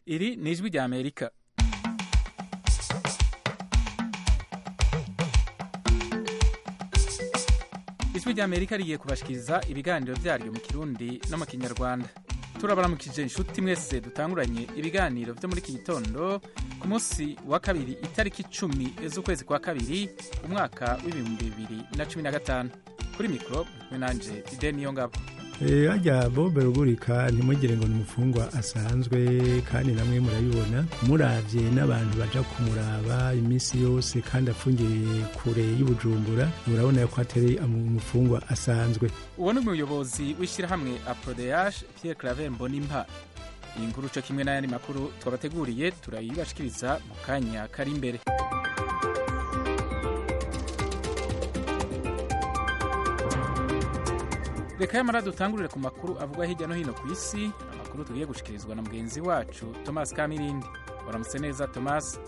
iri ni ijwi rya amerika ijwi rya amerika rigiye kubashikiriza ibiganiro byaryo mu kirundi no mu kinyarwanda turabaramukije inshuti mwese dutanguranye ibiganiro byo muri iki gitondo ku munsi wa kabiri itariki icumi z'ukwezi kwa kabiri umwaka w'ibihumbi bibiri na cumi na gatanu kuri mikoro kumwe nanje ideni yo ngabo hajya bobe rugurika ntimugire ngo ni umufungwa asanzwe kandi namwe murabibona murabye n'abantu baja kumuraba iminsi yose kandi afungiye kure y'ubujumbura murabona ko atari umufungwa asanzwe uwo ni umuyobozi w'ishyirahamwe aprodeyaje pierre claver mbonimpa iyi nkuru co kimwe n'ayandi makuru twabateguriye turayibashikiriza mu kanya kari imbere reka yamara dutangurire ku makuru avugwa hirya no hino ku isi amakuru tugiye gushikirizwa na mugenzi wacu thomas kamirindi waramutse neza thomas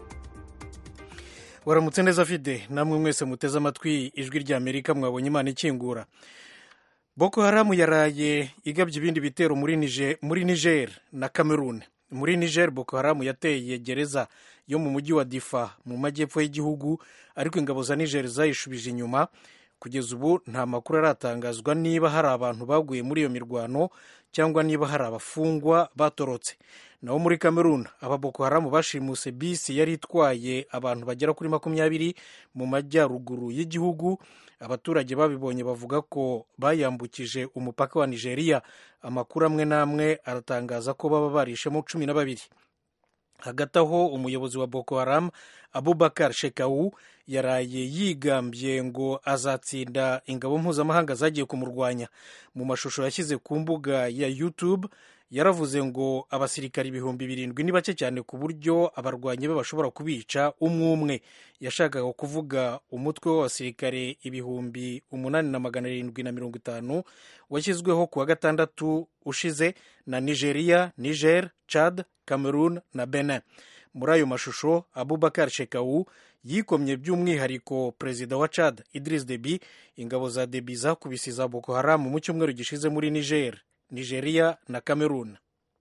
waramutse neza fide namwe mwese muteze amatwi ijwi rya amerika mwabonye imana ikingura boko haramu yaraye igabye ibindi bitero muri niger, muri niger na cameroon muri niger boko haramu yateye gereza yo mu mujyi wa difa mu majyepfo y'igihugu ariko ingabo za niger zayishubije inyuma kugeza ubu nta makuru aratangazwa niba hari abantu baguye muri iyo mirwano cyangwa niba hari abafungwa batorotse naho muri cameroon aba boko haramu bashimuse bisi yari itwaye abantu bagera kuri makumyabiri mu majyaruguru y'igihugu abaturage babibonye bavuga ko bayambukije umupaka wa nigeria amakuru amwe n'amwe aratangaza ko baba barishemo cumi na babiri hagati aho umuyobozi wa boko haram abubakar shekau yaraye yigambye ngo azatsinda ingabo mpuzamahanga zagiye kumurwanya mu mashusho yashyize ku mbuga ya youtube yaravuze ngo abasirikari ibihumbi birindwi ni bake cyane ku buryo abarwanyi be bashobora kubica umwe umwe yashakaga kuvuga umutwe w'abasirikare ibihumbi umunani na magana arindwi na mirongo itanu washyizweho ku wa gatandatu ushize na nigeria niger chad cameroon na benin muri ayo mashusho abubakar shekau yikomye by'umwihariko perezida wa chad idris debi ingabo za debi zakubise za boko haramu mu cyumweru gishize muri niger nigeria na cameroon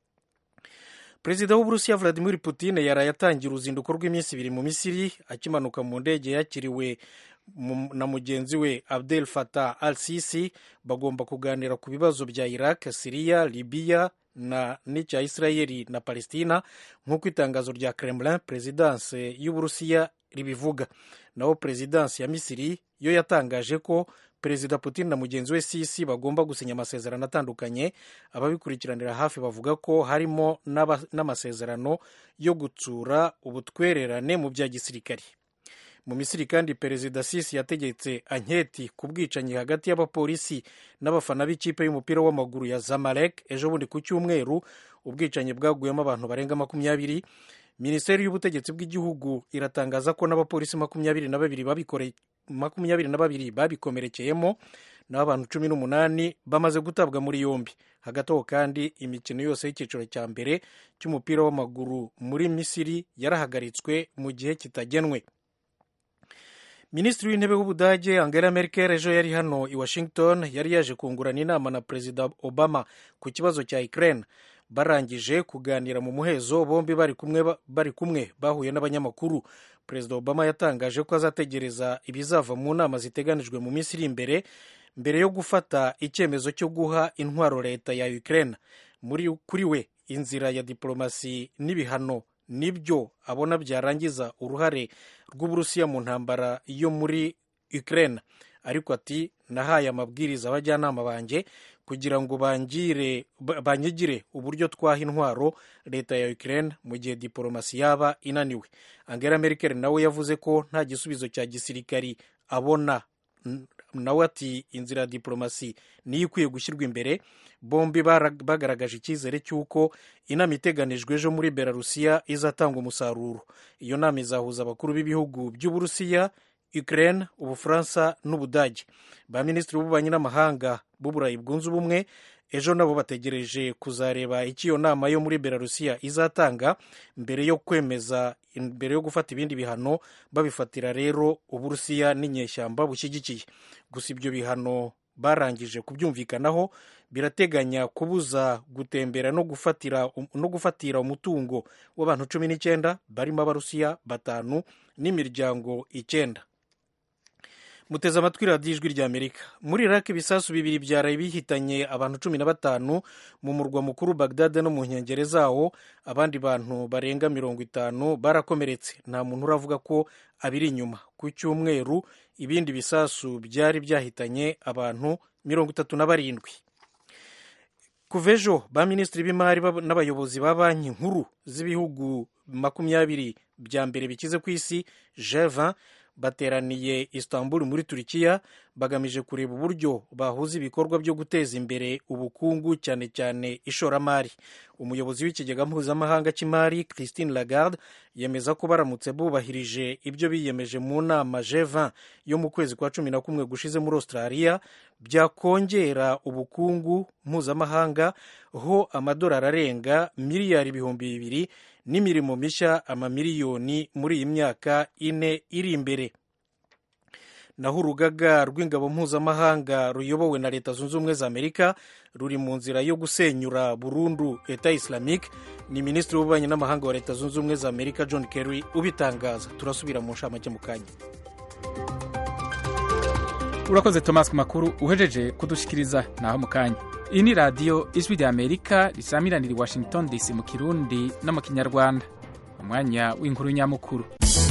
perezida w'uburusiya vladimir putin yaraye atangira uruzinduko rw'iminsi ibiri mu misiri akimanuka mu ndege yakiriwe na mugenzi we abdel fatah al sisi bagomba kuganira ku bibazo bya iraq siriya libiya na n'icya isirayeli na palestina nk'uko itangazo rya kremlin perezidanse y'uburusiya ribivuga naho perezidansi ya misiri yo yatangaje ko perezida putin na mugenzi we sisi bagomba gusinya amasezerano atandukanye ababikurikiranira hafi bavuga ko harimo n'amasezerano yo gutsura ubutwererane mu bya gisirikari mu misiri kandi perezida sisi yategetse anketi ku bwicanyi hagati y'abapolisi n'abafana b'ikipe y'umupira w'amaguru ya zamalek ejo bundi ku cyumweru ubwicanyi bwaguyemo abantu barenga makumyabiri minisiteri y'ubutegetsi bw'igihugu iratangaza ko n'abapolisi makumyabiri na babiri babikoreye makumyabiri na babiri babikomerekeyemo naho abantu cumi n'umunani bamaze gutabwa muri yombi hagati aho kandi imikino yose y'icyiciro cya mbere cy'umupira w'amaguru muri misiri yarahagaritswe mu gihe kitagenwe minisitiri w'intebe w'ubudage angela merkel ejo yari hano i washington yari yaje kungurana inama na perezida obama ku kibazo cya ukraine barangije kuganira mu muhezo bombi bari kumwe bari kumwe bahuye n'abanyamakuru perezida obama yatangaje ko azategereza ibizava mu nama ziteganijwe mu minsi iri imbere mbere yo gufata icyemezo cyo guha intwaro leta ya ukraine muri kuri we inzira ya diplomasi n'ibihano nibyo abona byarangiza uruhare rw'uburusiya mu ntambara yo muri ukraine ariko ati nahaye amabwiriza abajyanama banjye kugira ngo bangire banyigire uburyo twaha intwaro leta ya Ukraine mu gihe diplomasi yaba inaniwe Angela Merkel nawe yavuze ko nta gisubizo cya gisirikari abona nawe ati inzira ya diplomasi niyo ikwiye gushyirwa imbere bombi bagaragaje icyizere cy'uko inama iteganijwe ejo muri belarusiya izatanga umusaruro iyo nama izahuza abakuru b'ibihugu by'uburusiya Ukraine ubufaransa n'ubudage ba minisitiri b'ububanyi n'amahanga b'uburayi bwunze ubumwe ejo nabo bategereje kuzareba icyo iyo nama yo muri belarusiya izatanga mbere yo kwemeza mbere yo gufata ibindi bihano babifatira rero uburusiya n'inyeshyamba bushyigikiye gusa ibyo bihano barangije kubyumvikanaho birateganya kubuza gutembera no gufatira, no gufatira umutungo w'abantu cumi n'icyenda barimo abarusiya batanu n'imiryango icyenda muteze amatwi radiyo ijwi ry'amerika muri iraki ibisasu bibiri byaraye bihitanye abantu cumi na batanu mu murwa mukuru bagdade no mu nkengero zawo abandi bantu barenga mirongo itanu barakomeretse nta muntu uravuga ko abiri inyuma ku cyumweru ibindi bisasu byari byahitanye abantu mirongo itatu na barindwi kuva ejo ba minisitiri b'imari n'abayobozi ba banki nkuru z'ibihugu makumyabiri bya mbere bikize ku isi g20 bateraniye istanbul muri turikiya bagamije kureba uburyo bahuza ibikorwa byo guteza imbere ubukungu cyane cyane ishoramari umuyobozi w'ikigega mpuzamahanga cy'imari christine lagarde yemeza ko baramutse bubahirije ibyo biyemeje mu nama g20 yo mu kwezi kwa cumi na kumwe gushize muri australia byakongera ubukungu mpuzamahanga ho amadolari arenga miliyari ibihumbi bibiri n'imirimo mishya amamiliyoni muri iyi myaka ine iri imbere naho urugaga rw'ingabo mpuzamahanga ruyobowe na leta zunze ubumwe za amerika ruri mu nzira yo gusenyura burundu leta islamique ni minisitiri w'ububanyi n'amahanga wa leta zunze ubumwe za amerika john kerry ubitangaza turasubira mu nshamake mu kanya urakoze thomas ku makuru uhejeje kudushikiriza naho mu kanya iyi ni radiyo ijwi rya amerika risamiranira i washington dc mu kirundi no mu kinyarwanda umwanya w'inkuru nyamukuru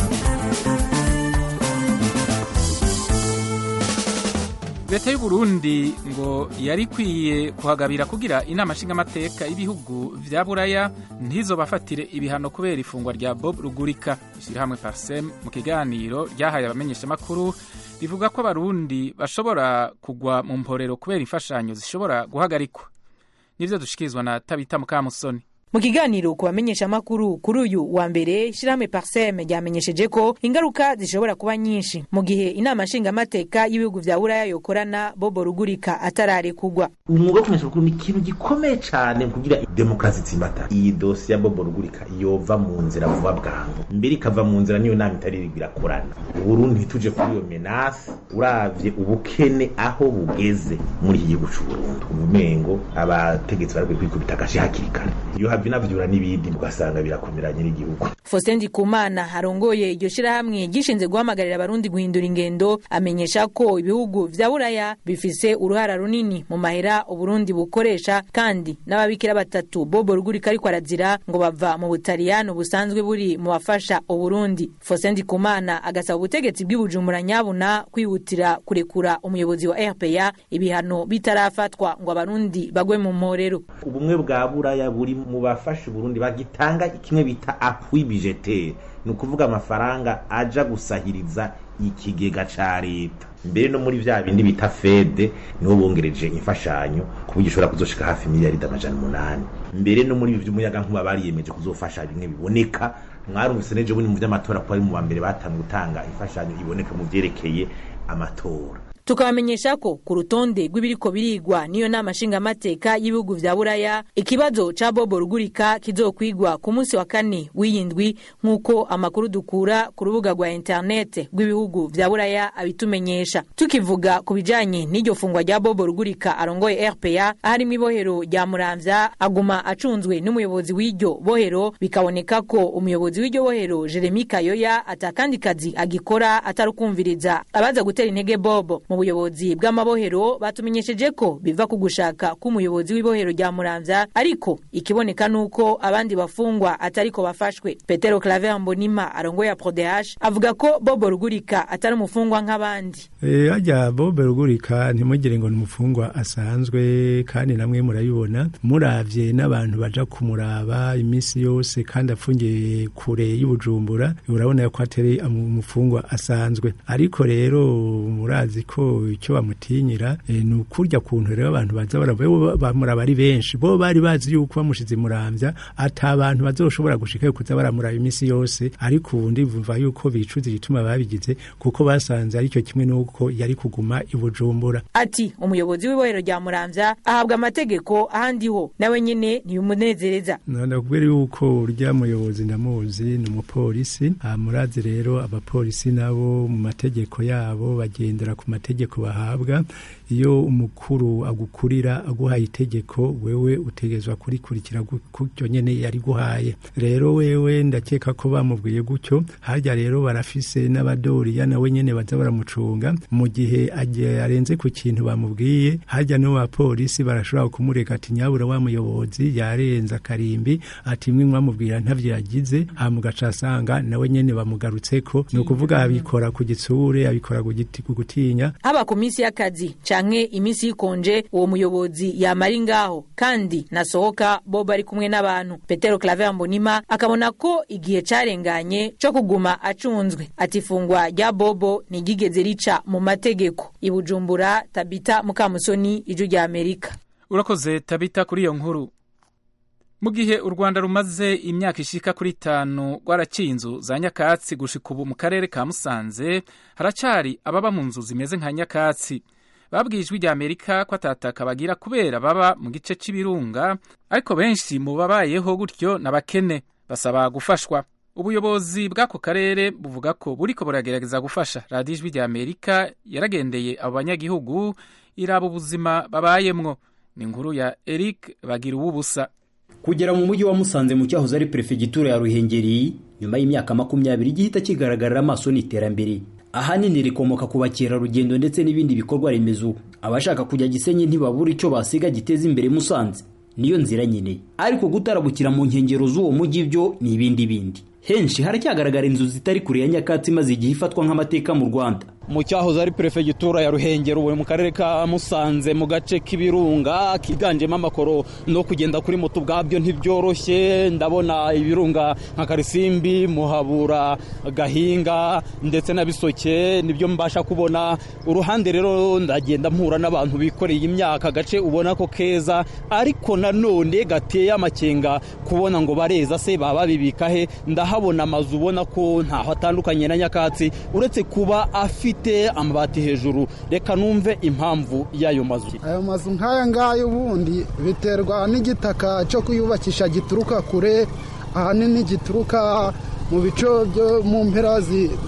leta y'u Burundi ngo yari ikwiye kuhagabira kugira inama nshingamateka y'ibihugu vya buraya ntizobafatire ibihano kubera ifungwa rya bob rugurika ishyirahamwe parsem mu kiganiro ryahaye abamenyeshamakuru rivuga ko abarundi bashobora kugwa mu mporero kubera imfashanyo zishobora guhagarikwa nivyo dushikirizwa na tabita mukamusoni mu kiganiro ku bamenyeshamakuru kuri uyu wa mbere shirahamwe parseme ryamenyesheje ko ingaruka zishobora kuba nyinshi mu gihe inama nshingamateka y'ibihugu vya buraya yokorana bobo rugurika atararekugwa umwuga wo kumenyesha amakuru ni ikintu gikomeye cyane kugira demokarasi itsimbatara iyi dosiye ya bobo rugurika yova mu nzira vuba bwangu mbere ikava mu nzira niyo nama itari irakorana uburundi ntituje kuri iyo menasi uravye ubukene aho bugeze muri iki gihugu c'uburundi ubumengo abategetsi barakwiye kwikubita agashi hakiri kare iyo hava inavyura n'ibindi ugasanga birakomeranye n'igihugu Faustin Ndikumana arongoye iryo shirahamwe gishinze guhamagarira abarundi guhindura ingendo amenyesha ko ibihugu vya buraya bifise uruhara runini mu mahera uburundi bukoresha kandi n'ababikira batatu bobo rugurika ariko arazira ngo bava mu butaliyano busanzwe buri mu bafasha uburundi Faustin Ndikumana agasaba ubutegetsi bw'ibujumbura nyabuna kwihutira kurekura umuyobozi wa RPA ibihano bitarafatwa ngo abarundi bagwe mu mporero ubumwe bwa buraya buri mu bafasha uburundi bagitanga kimwe bita appui budgetaire ni ukuvuga amafaranga aja gusahiriza ikigega ca leta mbere no muri vya bindi bita fede niho bongereje imfashanyo ku buryo ishobora kuzoshika hafi miliyaridi amajana umunani mbere no muri ibi vy'umuyaga nkuba bariyemeje kuzofasha bimwe biboneka mwarumvise nejo bundi mu vy'amatora ko ari mu bambere batanzwe gutanga imfashanyo iboneka mu vyerekeye amatora tukabamenyesha ko ku rutonde rw'ibiriko birigwa n'iyo nama nshingamateka y'ibihugu vya buraya ikibazo ca bobo rugurika kizokwigwa ku munsi wa kane w'iyindwi nk'uko amakuru dukura ku rubuga rwa interinete rw'ibihugu vya buraya abitumenyesha tukivuga ku bijanye n'iryo fungwa rya bobo rugurika arongoye rpa aharimwo ibohero rya muramvya aguma acunzwe n'umuyobozi w'iryo bohero bikaboneka ko umuyobozi w'iryo bohero jeremi kayoya atakandi kazi agikora atari ukumviriza abaza gutera intege bobo mu buyobozi bw'amabohero batumenyesheje ko biva ku gushaka k'umuyobozi w'ibohero rya muramvya ariko ikiboneka nuko abandi bafungwa atariko bafashwe petero claver mbonima arongoye prodehash avuga ko bobo rugurika atari umufungwa nk'abandi e, ajya bobo rugurika ntimugire ngo ni umufungwa asanzwe kandi namwe murayibona muravye n'abantu baja kumuraba iminsi yose kandi afungiye kure y'ubujumbura urabona ko atari umufungwa asanzwe ariko rero murazi ko icyo bamutinyira e, ni ukurya kuntu rero abantu baza bamuraba ari benshi bo bari bazi yuko bamushize muramvya ata abantu bazoshobora gushikayo kuza baramuraba iminsi yose ariko ubu ndivumva yuko bicuza igituma babigize kuko basanze aricyo kimwe n'uko yari kuguma i bujumbura ati umuyobozi w'ibohero rya muramvya ahabwa amategeko ahandi ho nawe nyene ntibimunezereza ndakubwira yuko urya muyobozi ndamuzi ni umupolisi murazi rero abapolisi nabo mu mategeko yabo bagendera ku mategeko bahabwa iyo umukuru agukurira aguhaye itegeko wewe utegezwa kurikurikira gutyo nyene yari guhaye rero wewe ndakeka ko bamubwiye gutyo harya rero barafise n'abadoriya nawe nyene baza baramucunga mu gihe arenze ku kintu bamubwiye harya no bapolisi barashobora kumureka ati nyabura wa muyobozi yarenze akarimbi ati mwe mwamubwira ntavyo yagize hama ugaca asanga nawe nyene bamugarutseko ni ukuvuga abikora ku gitsure abikora ku gutinya haba ku minsi y'akazi canke iminsi y'ikonje uwo muyobozi yamara ngaho kandi nasohoka bo bari kumwe n'abantu petero claver mbonima akabona ko igihe carenganye co kuguma acunzwe ati ifungwa rya bobo ntigigeze rica mu mategeko ibujumbura tabita mukamusoni ijwi rya amerika urakoze tabita kuri iyo nkuru mu gihe u rwanda rumaze imyaka ishika kuri itanu rwaraciye inzu za nyakatsi gushika ubu mu karere ka musanze haracari ababa mu nzu zimeze nka nyakatsi babwiye ijwi rya amerika ko atataka bagira kubera baba mu gice c'ibirunga ariko benshi mu babayeho gutyo n'abakene basaba gufashwa ubuyobozi bw'ako karere buvuga ko buriko buragerageza gufasha radiyo ijwi rya amerika yaragendeye abo banyagihugu iraba ubuzima babayemwo ni inkuru ya eric bagira uwubusa kugera mu mujyi wa musanze mu cyahoze ari perefegitura ya ruhengeri nyuma y'imyaka makumyabiri gihita kigaragarira amaso n'iterambere ahanini rikomoka ku bakerarugendo ndetse n'ibindi bikorwa remezo abashaka kujya gisenyi ntibabura icyo basiga giteza imbere musanze niyo nzira nyine ariko gutarabukira mu nkengero z'uwo mujyi byo ni ibindi bindi henshi haracyagaragara inzu zitari kure ya nyakatsi maze igihe ifatwa nk'amateka mu rwanda mu cyahoze ari perefegitura ya ruhengero ubu mu karere ka musanze mu gace k'ibirunga kiganjemo amakoro no kugenda kuri moto ubwabyo ntibyoroshye ndabona ibirunga nka karisimbi muhabura gahinga ndetse na bisoke nibyo mbasha kubona uruhande rero ndagenda mpura n'abantu bikoreye imyaka agace ubona ko keza ariko nanone gateye amakenga kubona ngo bareza se baba babibika he ndahabona amazu ubona ko ntaho atandukanye na nyakatsi uretse kuba afite amabati hejuru reka numve impamvu y'ayo mazu ayo mazu nk'aya ngaya ubundi biterwa n'igitaka cyo kuyubakisha gituruka kure ahanini gituruka mu bice byo mu mpera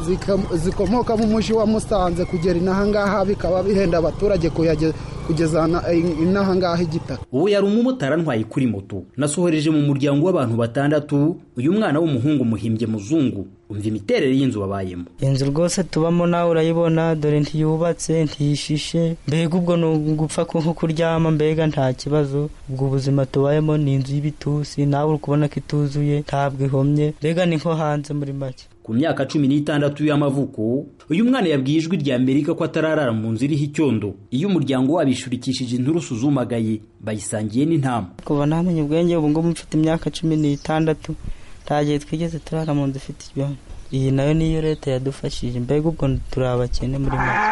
zikomoka mu mujyi wa musanze kugera inaha ngaha bikaba bihenda abaturage kugeza inaha ngaha igitaka uwo yari umumotari antwaye kuri moto nasohoreje mu muryango w'abantu batandatu uyu mwana w'umuhungu muhimbye muzungu umva imiterere y'inzu wabayemo inzu rwose tubamo nawe urayibona dore ntiyubatse ntiyishishe mbega ubwo ni ugupfa nko kuryama mbega nta kibazo ubwo ubuzima tubayemo ni inzu y'ibitusi nawe uri kubona ko ituzuye ntabwo ihomye mbega ni nko hanze muri make ku myaka cumi n'itandatu y'amavuko uyu mwana yabwiye ijwi rya amerika ko atararara mu nzu iriho icyondo iyo umuryango wabo ishurikishije inturusu zumagaye bayisangiye n'intama kuva namenye ubwenge ubu ngubu mfite imyaka cumi n'itandatu nta gihe twigeze turara mu nzu ifite ibyondo iyi nayo niyo leta yadufashije mbega ubwo turi abakene muri make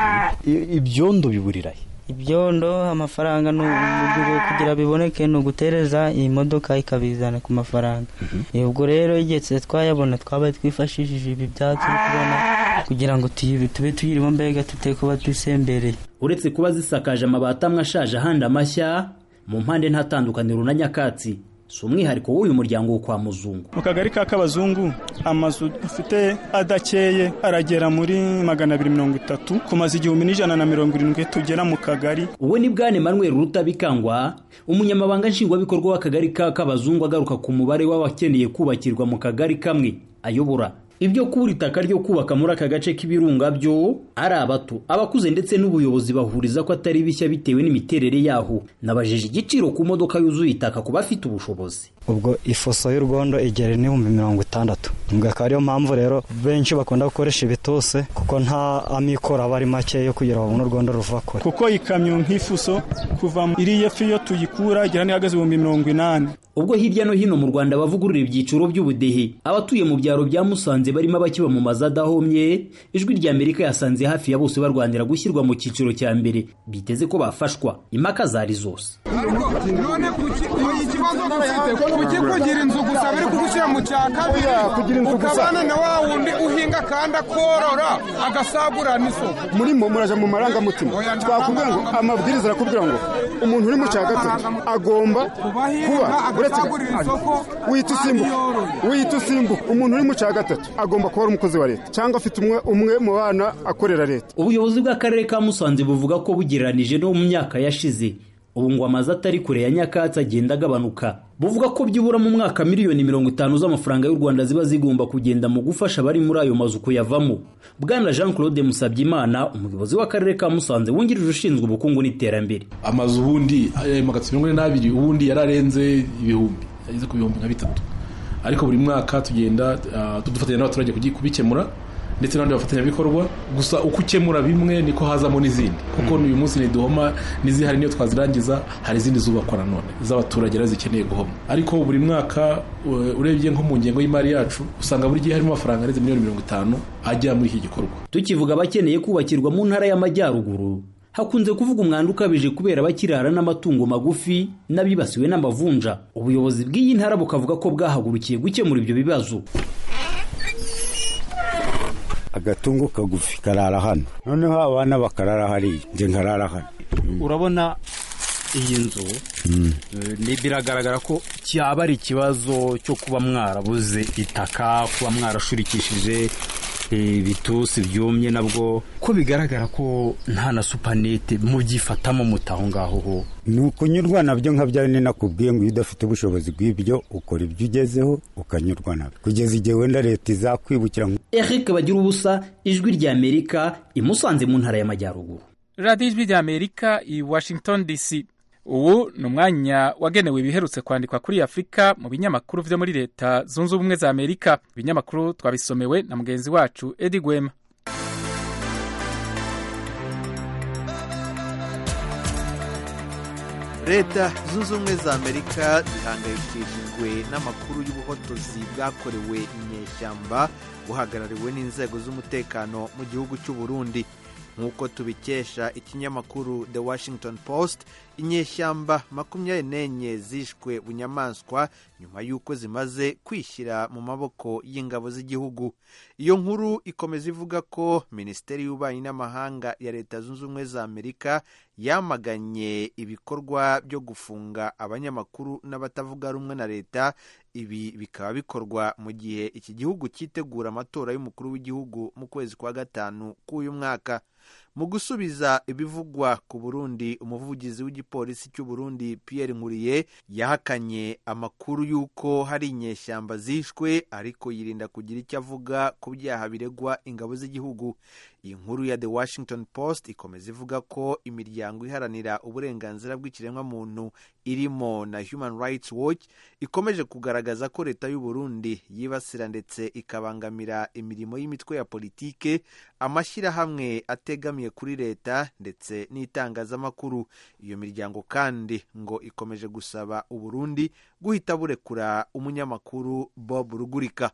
ibyondo biburira ibyondo amafaranga ni kugira biboneke ni ugutereza iyi modoka ikabizana ku mafaranga ubwo rero igihe twayabona twabaye twifashishije ibi byatsi kubona kugira ngo tube tuyirimo mbega tute kuba dusembereye uretse kuba zisakaje amabati amwe ashaje ahandi amashya mu mpande nta tandukaniro na nyakatsi si umwihariko w'uyu muryango wo kwa muzungu mu kagari ka kabazungu amazu dufite adakeye aragera muri magana abiri mirongo itatu ku mazu igihumbi n'ijana na mirongo irindwi tugera mu kagari uwo ni bwane manuel rutabikangwa umunyamabanga nshingwabikorwa w'akagari ka kabazungu agaruka ku mubare w'abakeneye kubakirwa mu kagari kamwe ayobora ibyo kubura itaka ryo kubaka muri aka gace k'ibirunga byo ari abato abakuze ndetse n'ubuyobozi bahuriza ko atari bishya bitewe n'imiterere yaho nabajije igiciro ku modoka yuzuye itaka ku bafite ubushobozi ubwo ifuso y'urwondo igera n'ibihumbi mirongo itandatu ubwo akaba ariyo mpamvu rero benshi bakunda gukoresha ibituse kuko nta amikoro aba ari make yo kugira babone urwondo ruva kure kuko ikamyo nk'ifuso kuva iriya fi iyo tuyikura igera n'ihagaze ibihumbi mirongo inani ubwo hirya no hino mu rwanda bavugurura ibyiciro by'ubudehe abatuye mu byaro bya musanze barimo abakiba mu mazu adahomye ijwi rya amerika yasanze hafi ya bose barwanira gushyirwa mu cyiciro cya mbere biteze ko bafashwa impaka zari zose none ikibazo dufite kuki kugira inzu gusa biri kugushyira mu cya kabiri ukabana na wa wundi uhinga kandi akorora agasagurira n'isoko murimo muraja mu marangamutima twakubwira ngo amabwiriza arakubwira ngo umuntu uri mu cya gatatu agomba kuba uretse agasagurira isoko wihita usimbuka wihita usimbuka umuntu uri mu cya gatatu agomba kuba ari umukozi wa leta cyangwa afite umwe umwe mu bana akorera leta ubuyobozi bw'akarere ka musanze buvuga ko bugereranije no mu myaka yashize ubu ngo amazu atari kure ya nyakatsi agenda agabanuka buvuga ko byibura mu mwaka miliyoni mirongo itanu z'amafaranga y'u rwanda ziba zigomba kugenda mu gufasha abari muri ayo mazu kuyavamo bwana jean claude musabyimana umuyobozi w'akarere ka musanze wungirije ushinzwe ubukungu n'iterambere amazu ubundi ayo magana mirongo ine n'abiri ubundi yararenze ibihumbi ageze ku bihumbi nka bitatu ariko buri mwaka tugenda dufatanya n'abaturage kubikemura ndetse n'abandi bafatanyabikorwa gusa uko ukemura bimwe niko hazamo n'izindi kuko uyu munsi niduhoma n'izihari niyo twazirangiza hari izindi zubakwa nanone z'abaturage rero zikeneye guhoma ariko buri mwaka urebye nko mu ngengo y'imari yacu usanga buri gihe harimo amafaranga arenze miliyoni mirongo itanu ajya muri iki gikorwa tukivuga abakeneye kubakirwa mu ntara y'amajyaruguru hakunze kuvuga umwanda ukabije kubera abakirara n'amatungo magufi n'abibasiwe n'amavunja ubuyobozi bw'iyi ntara bukavuga ko bwahagurukiye gukemura ibyo bibazo agatungo kagufi karara hano noneho abana bakarara hariya njye nkarara hano urabona iyi nzu biragaragara ko cyaba ari ikibazo cyo kuba mwarabuze itaka kuba mwarashurikishije ibitusi byumye nabwo ko bigaragara ko nta na supanete mubyifatamo mutaho ngaho ho ni ukunyurwa nabyo nka bya bine nakubwiye ngo iyo udafite ubushobozi bw'ibyo ukora ibyo ugezeho ukanyurwa nabyo kugeza igihe wenda leta izakwibukira eric bagira ubusa ijwi ry'amerika imusanze mu ntara y'amajyaruguru radiyo ijwi ry'amerika i washington dc ubu ni umwanya wagenewe ibiherutse kwandikwa kuri afurika mu binyamakuru byo muri leta zunze ubumwe za amerika ibinyamakuru twabisomewe na mugenzi wacu edi gwema leta zunze ubumwe za amerika zihangayikishijwe n'amakuru y'ubuhotozi bwakorewe inyeshyamba buhagarariwe n'inzego z'umutekano mu gihugu cy'u Burundi nk'uko tubikesha ikinyamakuru the washington post inyeshyamba makumyabiri n'enye zishwe bunyamaswa nyuma y'uko zimaze kwishyira mu maboko y'ingabo z'igihugu iyo nkuru ikomeza ivuga ko minisiteri y'ububanyi n'amahanga ya leta zunze ubumwe za amerika yamaganye ibikorwa byo gufunga abanyamakuru n'abatavuga rumwe na leta ibi bikaba bikorwa mu gihe iki gihugu cyitegura amatora y'umukuru w'igihugu mu kwezi kwa gatanu k'uyu mwaka mu gusubiza ibivugwa ku burundi umuvugizi w'igipolisi cy'u Burundi Pierre nkuriye yahakanye amakuru y'uko hari inyeshyamba zishwe ariko yirinda kugira icyo avuga ku byaha biregwa ingabo z'igihugu iyi nkuru ya the washington post ikomeza ivuga ko imiryango iharanira uburenganzira bw'ikiremwamuntu irimo na human rights watch ikomeje kugaragaza ko leta y'u Burundi yibasira ndetse ikabangamira imirimo y'imitwe ya politike amashyirahamwe ategamiye kuri leta ndetse n'itangazamakuru iyo miryango kandi ngo ikomeje gusaba uburundi guhita burekura umunyamakuru bob rugurika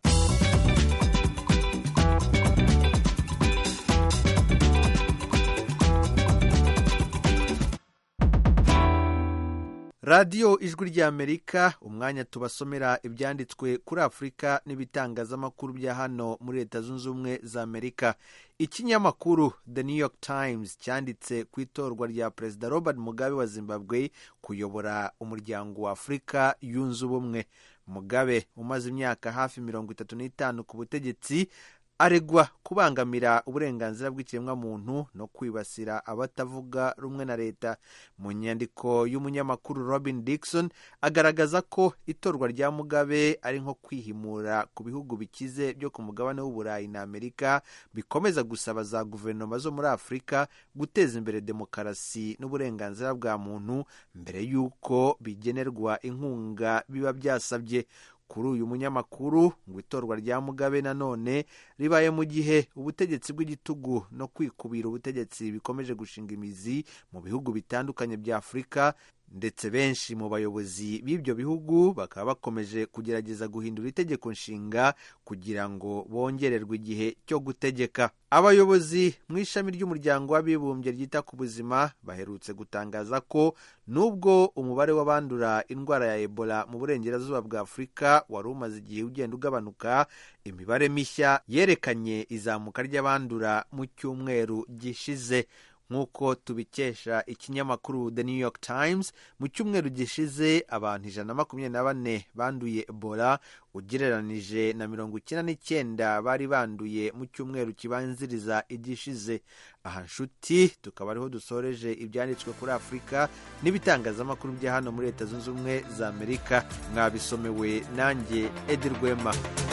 radiyo ijwi ry'amerika umwanya tubasomera ibyanditswe kuri afurika n'ibitangazamakuru bya hano muri leta zunze ubumwe za amerika ikinyamakuru the new york times cyanditse ku itorwa rya perezida robert mugabe wa zimbabwe kuyobora umuryango wa afurika yunze ubumwe mugabe umaze imyaka hafi mirongo itatu n'itanu ku butegetsi aregwa kubangamira uburenganzira bw'ikiremwamuntu no kwibasira abatavuga rumwe na leta mu nyandiko y'umunyamakuru robin dixon agaragaza ko itorwa rya mugabe ari nko kwihimura ku bihugu bikize byo ku mugabane w'uburayi na amerika bikomeza gusaba za guverinoma zo muri afurika guteza imbere demokarasi n'uburenganzira bwa muntu mbere y'uko bigenerwa inkunga biba byasabye kuri uyu munyamakuru ngo itorwa rya mugabe nanone ribaye mu gihe ubutegetsi bw'igitugu no kwikubira ubutegetsi bikomeje gushinga imizi mu bihugu bitandukanye bya afurika ndetse benshi mu bayobozi b'ibyo bihugu bakaba bakomeje kugerageza guhindura itegeko nshinga kugira ngo bongererwe igihe cyo gutegeka abayobozi mu ishami ry'umuryango w'abibumbye ryita ku buzima baherutse gutangaza ko nubwo umubare w'abandura indwara ya ebola mu burengerazuba bwa afurika wari umaze igihe ugenda ugabanuka imibare mishya yerekanye izamuka ry'abandura mu cyumweru gishize nk'uko tubikesha ikinyamakuru the new york times mu cyumweru gishize abantu ijana na makumyabiri na bane banduye ebola ugereranije na mirongo icyenda n'icyenda bari banduye mu cyumweru kibanziriza igishize aha nshuti tukaba ariho dusoreje ibyanditswe kuri afurika n'ibitangazamakuru bya hano muri leta zunze ubumwe za amerika mwabisomewe nanjye edi rwema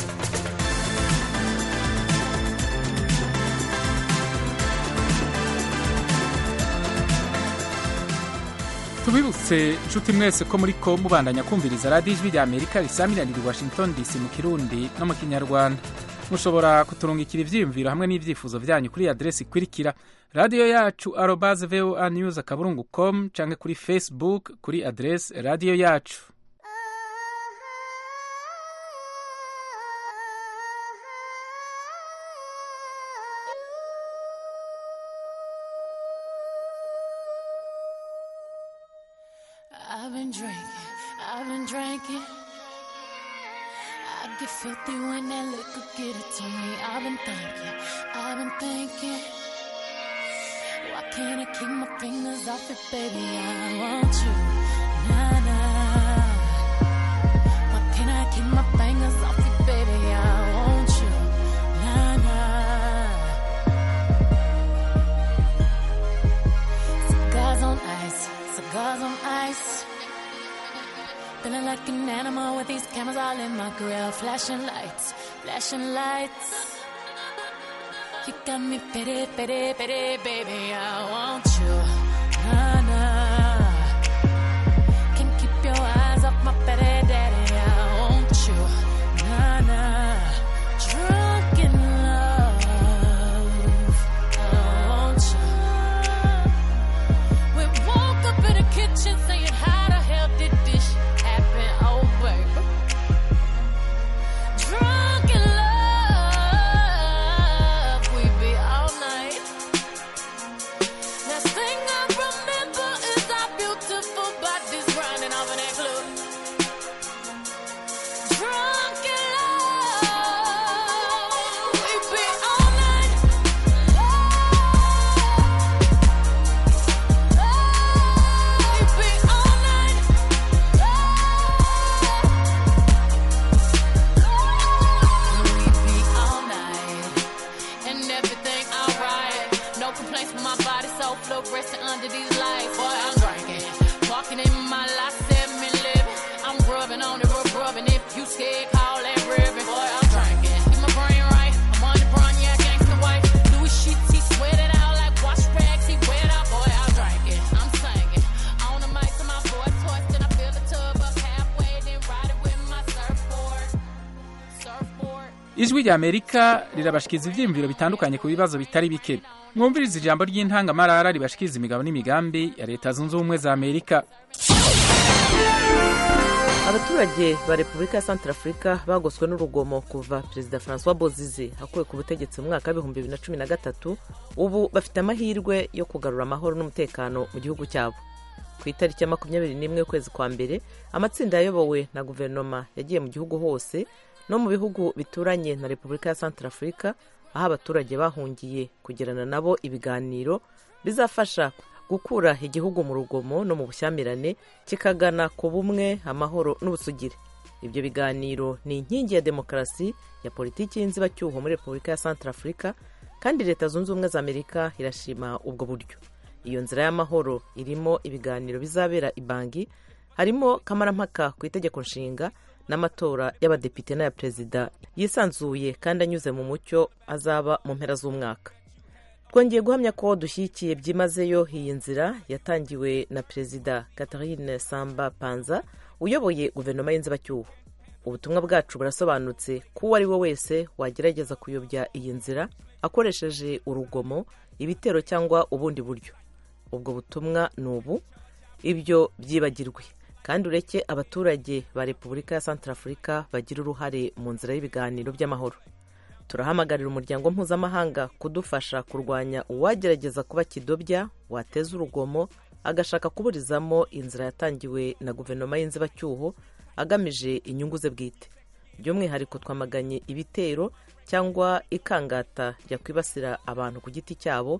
tubibutse inshuti mwese ko muri ko mubandanya kumviriza radiyo ijwi rya amerika risaminanira i washington dc mu kirundi no mu kinyarwanda mushobora kuturungikira ibyiyumviro hamwe n'ibyifuzo byanyu kuri aderesi ikurikira radiyo yacu arobaze voa news akaburungu com cyangwa kuri facebook kuri aderesi radiyo yacu I've been drinking, I've been drinking. I get filthy when that liquor get it to me. I've been thinking, I've been thinking. Why can't I keep my fingers off it, baby? I want you, nah nah. Why can't I keep my fingers off it, baby? I want you, nah nah. Cigars on ice, cigars on ice. Feeling like an animal with these cameras all in my grill. Flashing lights, flashing lights. You got me pity, pity, pity, baby. I want you. Nah, nah. Can't keep your eyes off my pity, daddy. I want you. Nah, nah. Drunk in love. I want you. We woke up in the kitchen saying, How the hell did this shit happen? Oh, baby. Drunk in love, we be all night. Last thing I remember is our beautiful bodies grinding off in that club. Drunk in love, we be all night. We be all night. We be all night. And everything alright. No complaints with my body, so fluorescent under these lights. Boy, I'm drinking. Walking in my life, seven living. I'm rubbing on it, rub rubbing. If you scared, call that ribbon. Boy, I'm drinking. Get my brain right. I'm on the brown, yeah, gangsta white. Louis sheets, he sweat it out like wash rags. He wet out, boy, I'm drinking. I'm singing. On the mic to my boy toys, then I fill the tub up halfway, then ride it with my surfboard. Surfboard. ijwi rya amerika rirabashikiriza ibyiyumviro bitandukanye ku bibazo bitari bike mwumviriza ijambo ry'intangamarara ribashikiriza imigabo n'imigambi ya leta zunze ubumwe za amerika abaturage ba repubulika ya santarafurika bagoswe n'urugomo kuva perezida francois bozize akuwe ku butegetsi mu mwaka w'ibihumbi bibiri na cumi na gatatu ubu bafite amahirwe yo kugarura amahoro n'umutekano mu gihugu cyabo ku itariki ya makumyabiri n'imwe y'ukwezi kwa mbere amatsinda yayobowe na guverinoma yagiye mu gihugu hose no mu bihugu bituranye na repubulika ya santarafurika aho abaturage bahungiye kugirana nabo ibiganiro bizafasha gukura igihugu mu rugomo no mu bushyamirane kikagana ku bumwe amahoro n'ubusugire ibyo biganiro ni inkingi ya demokarasi ya politiki y'inzibacyuho muri repubulika ya santarafurika kandi leta zunze ubumwe za amerika irashima ubwo buryo iyo nzira y'amahoro irimo ibiganiro bizabera i bangi harimo kamarampaka ku itegeko nshinga n'amatora y'abadepite n'aya perezida yisanzuye kandi anyuze mu mucyo azaba mu mpera z'umwaka twongeye guhamya ko dushyigikiye byimazeyo iyi nzira yatangiwe na perezida catherine samba panza uyoboye guverinoma y'inzibacyuho ubutumwa bwacu burasobanutse ko uwo ari we wese wagerageza kuyobya iyi nzira akoresheje urugomo ibitero cyangwa ubundi buryo ubwo butumwa ni ubu ibyo byibagirwe kandi ureke abaturage ba repubulika ya santarafurika bagira uruhare mu nzira y'ibiganiro by'amahoro turahamagarira umuryango mpuzamahanga kudufasha kurwanya uwagerageza kuba kidobya wateza urugomo agashaka kuburizamo inzira yatangiwe na guverinoma y'inzibacyuho agamije inyungu ze bwite by'umwihariko twamaganye ibitero cyangwa ikangata ryakwibasira abantu ku giti cyabo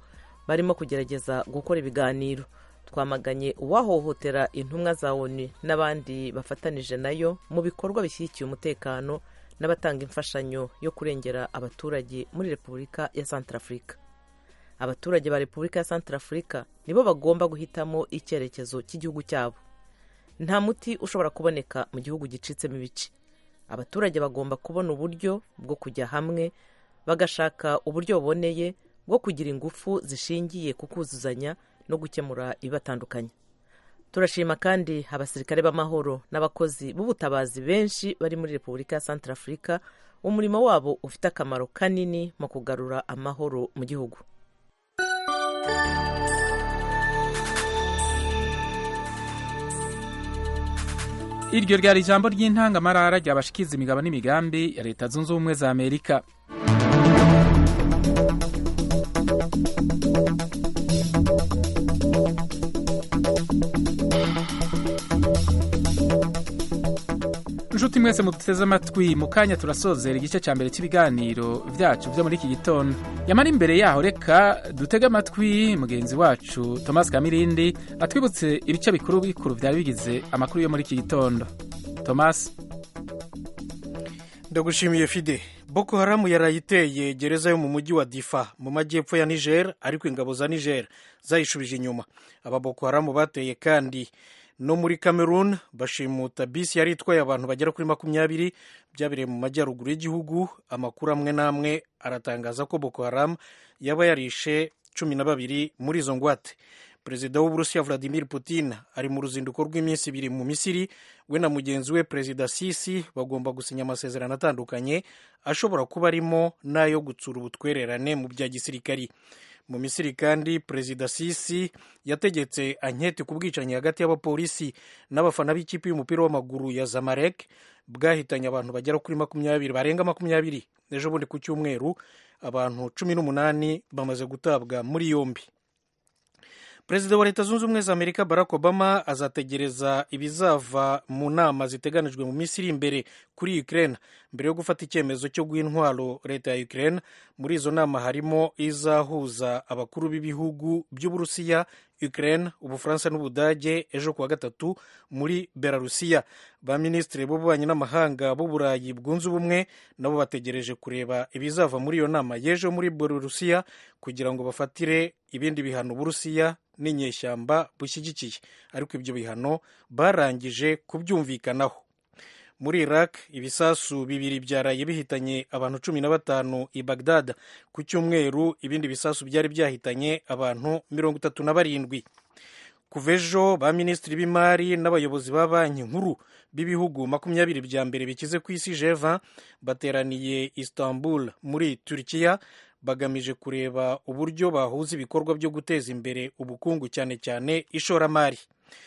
barimo kugerageza gukora ibiganiro twamaganye uwahohotera intumwa za onu n'abandi bafatanije nayo mu bikorwa bishyigikiye umutekano n'abatanga imfashanyo yo kurengera abaturage muri repubulika ya santarafurika abaturage ba repubulika ya santarafurika nibo bagomba guhitamo icyerekezo cy'igihugu cyabo nta muti ushobora kuboneka mu gihugu gicitsemo ibice abaturage bagomba kubona uburyo bwo kujya hamwe bagashaka uburyo buboneye bwo kugira ingufu zishingiye ku kuzuzanya no gukemura ibibatandukanye turashima kandi abasirikare b'amahoro n'abakozi b'ubutabazi benshi bari muri repubulika ya santarafurika umurimo wabo ufite akamaro kanini mu kugarura amahoro mu gihugu iryo ryari ijambo ry'intangamarara ryabashikiza imigabo n'imigambi ya leta zunze ubumwe za amerika inshuti mwese muduteze amatwi mu kanya turasozera igice cya mbere cy'ibiganiro byacu byo muri iki gitondo yamara imbere yaho reka dutege amatwi mugenzi wacu thomas kamirindi atwibutse ibice bikuru bikuru byari bigize amakuru yo muri iki gitondo thomas ndagushimiye fide boko haramu yarayiteye gereza yo mu mujyi wa difa mu majyepfo ya niger ariko ingabo za niger zayishubije inyuma aba boko haramu bateye kandi no muri cameroon bashimuta bisi yari itwaye abantu bagera kuri makumyabiri byabereye mu majyaruguru y'igihugu amakuru amwe n'amwe aratangaza ko boko haramu yaba yarishe cumi na babiri muri izo ngwate perezida w'uburusiya vladimir putin ari mu ruzinduko rw'iminsi ibiri mu misiri we na mugenzi we perezida sisi bagomba gusinya amasezerano atandukanye ashobora kuba arimo n'ayo gutsura ubutwererane mu bya gisirikari mu misiri kandi perezida sisi yategetse anketi ku bwicanyi hagati y'abapolisi n'abafana b'ikipe y'umupira w'amaguru ya zamarek bwahitanye abantu bagera kuri makumyabiri barenga makumyabiri ejo bundi ku cyumweru abantu cumi n'umunani bamaze gutabwa muri yombi perezida wa leta zunze ubumwe za amerika barack obama azategereza ibizava mu nama ziteganijwe mu minsi iri imbere kuri ukraine mbere yo gufata icyemezo cyo guha intwaro leta ya ukraine muri izo nama harimo izahuza abakuru b'ibihugu by'uburusiya ukraine ubufaransa n'ubudage ejo kuwa gatatu muri belarusiya ba minisitiri b'ububanyi n'amahanga b'uburayi bwunze ubumwe nabo bategereje kureba ibizava muri iyo nama y'ejo muri belarusiya kugira ngo bafatire ibindi bihano uburusiya n'inyeshyamba bushyigikiye ariko ibyo bihano barangije kubyumvikanaho muri iraq ibisasu bibiri byaraye bihitanye abantu cumi na batanu i bagdad ku cyumweru ibindi bisasu byari byahitanye abantu mirongo itatu na barindwi kuva ejo ba minisitiri b'imari n'abayobozi ba banki nkuru b'ibihugu makumyabiri bya mbere bikize ku isi jeva bateraniye istanbul muri turikiya bagamije kureba uburyo bahuza ibikorwa byo guteza imbere ubukungu cyane cyane ishoramari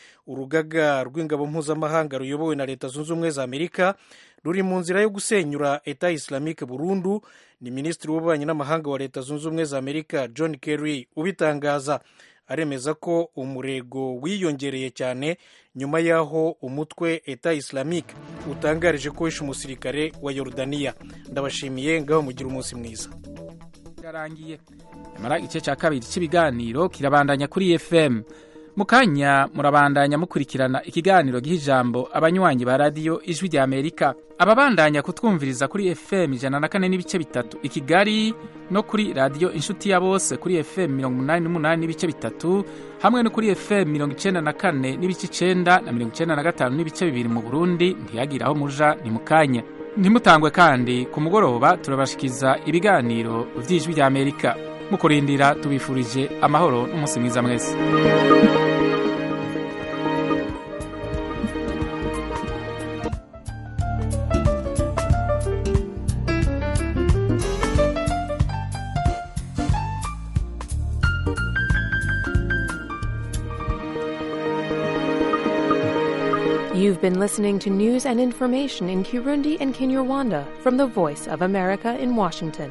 urugaga rw'ingabo mpuzamahanga ruyobowe na leta zunze ubumwe za amerika ruri mu nzira yo gusenyura eta islamique burundu ni minisitiri w'ububanyi n'amahanga wa leta zunze ubumwe za amerika john kerry ubitangaza aremeza ko umurego wiyongereye cyane nyuma y'aho umutwe eta islamique utangarije ko wishe umusirikare wa yorudaniya ndabashimiye ngaho mugira umunsi mwiza birarangiye nyamara igice cya kabiri cy'ibiganiro kirabandanya kuri fm mu kanya murabandanya mukurikirana ikiganiro giha ijambo abanywanyi ba radiyo ijwi rya amerika ababandanya kutwumviriza kuri fm ijana na kane n'ibice bitatu i kigali no kuri radiyo inshuti ya bose kuri fm mirongo umunani n'umunani n'ibice bitatu hamwe no kuri fm mirongo icyenda na kane n'ibice icenda na mirongo icyenda na gatanu n'ibice bibiri mu burundi ntiyagire aho muja ni mu kanya ntimutangwe kandi ku mugoroba turabashikiza ibiganiro by'ijwi rya amerika mu kurindira tubifurije amahoro n'umunsi mwiza mwese You've been listening to news and information in Kirundi and Kinyarwanda from the Voice of America in Washington.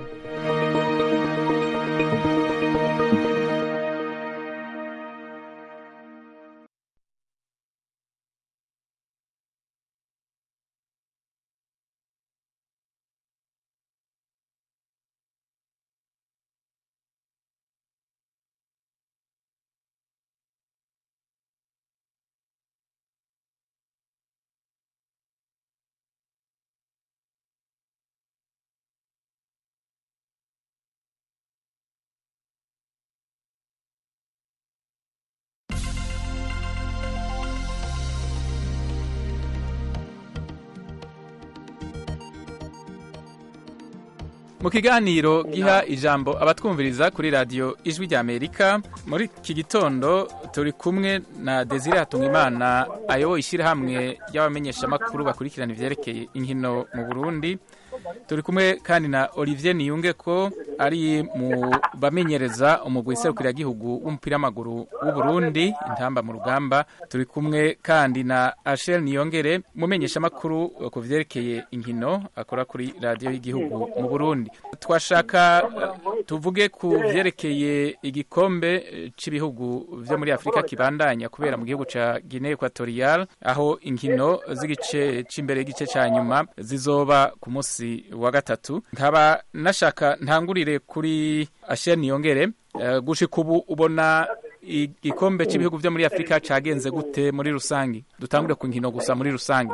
mu kiganiro giha ijambo abatwumviriza kuri radiyo ijwi rya amerika muri iki gitondo turi kumwe na desire hatungimana ayoboye ishyirahamwe ry'abamenyeshamakuru bakurikirana ivyerekeye inkino mu burundi turi kumwe kandi na olivier niyunge ko ari mu bamenyereza umugwi serukiragihugu w'umupira w'amaguru w'uburundi intamba mu rugamba turi kumwe kandi na ashel niyongere mumenyeshamakuru ku vyerekeye inkino akora kuri radiyo y'igihugu mu burundi twashaka eh, tuvuge ku vyerekeye igikombe eh, c'ibihugu vyo muri afurika kibandanya kubera mu gihugu ca guinea equatorial aho inkino z'igice c'imbere y'igice ca nyuma zizoba ku munsi wa gatatu nkaba nashaka ntangurire kuri ashel niyongere eh, gushika ubu ubona igikombe cy'ibihugu byo muri afurika cyagenze gute muri rusange dutangure ku nkino gusa muri rusange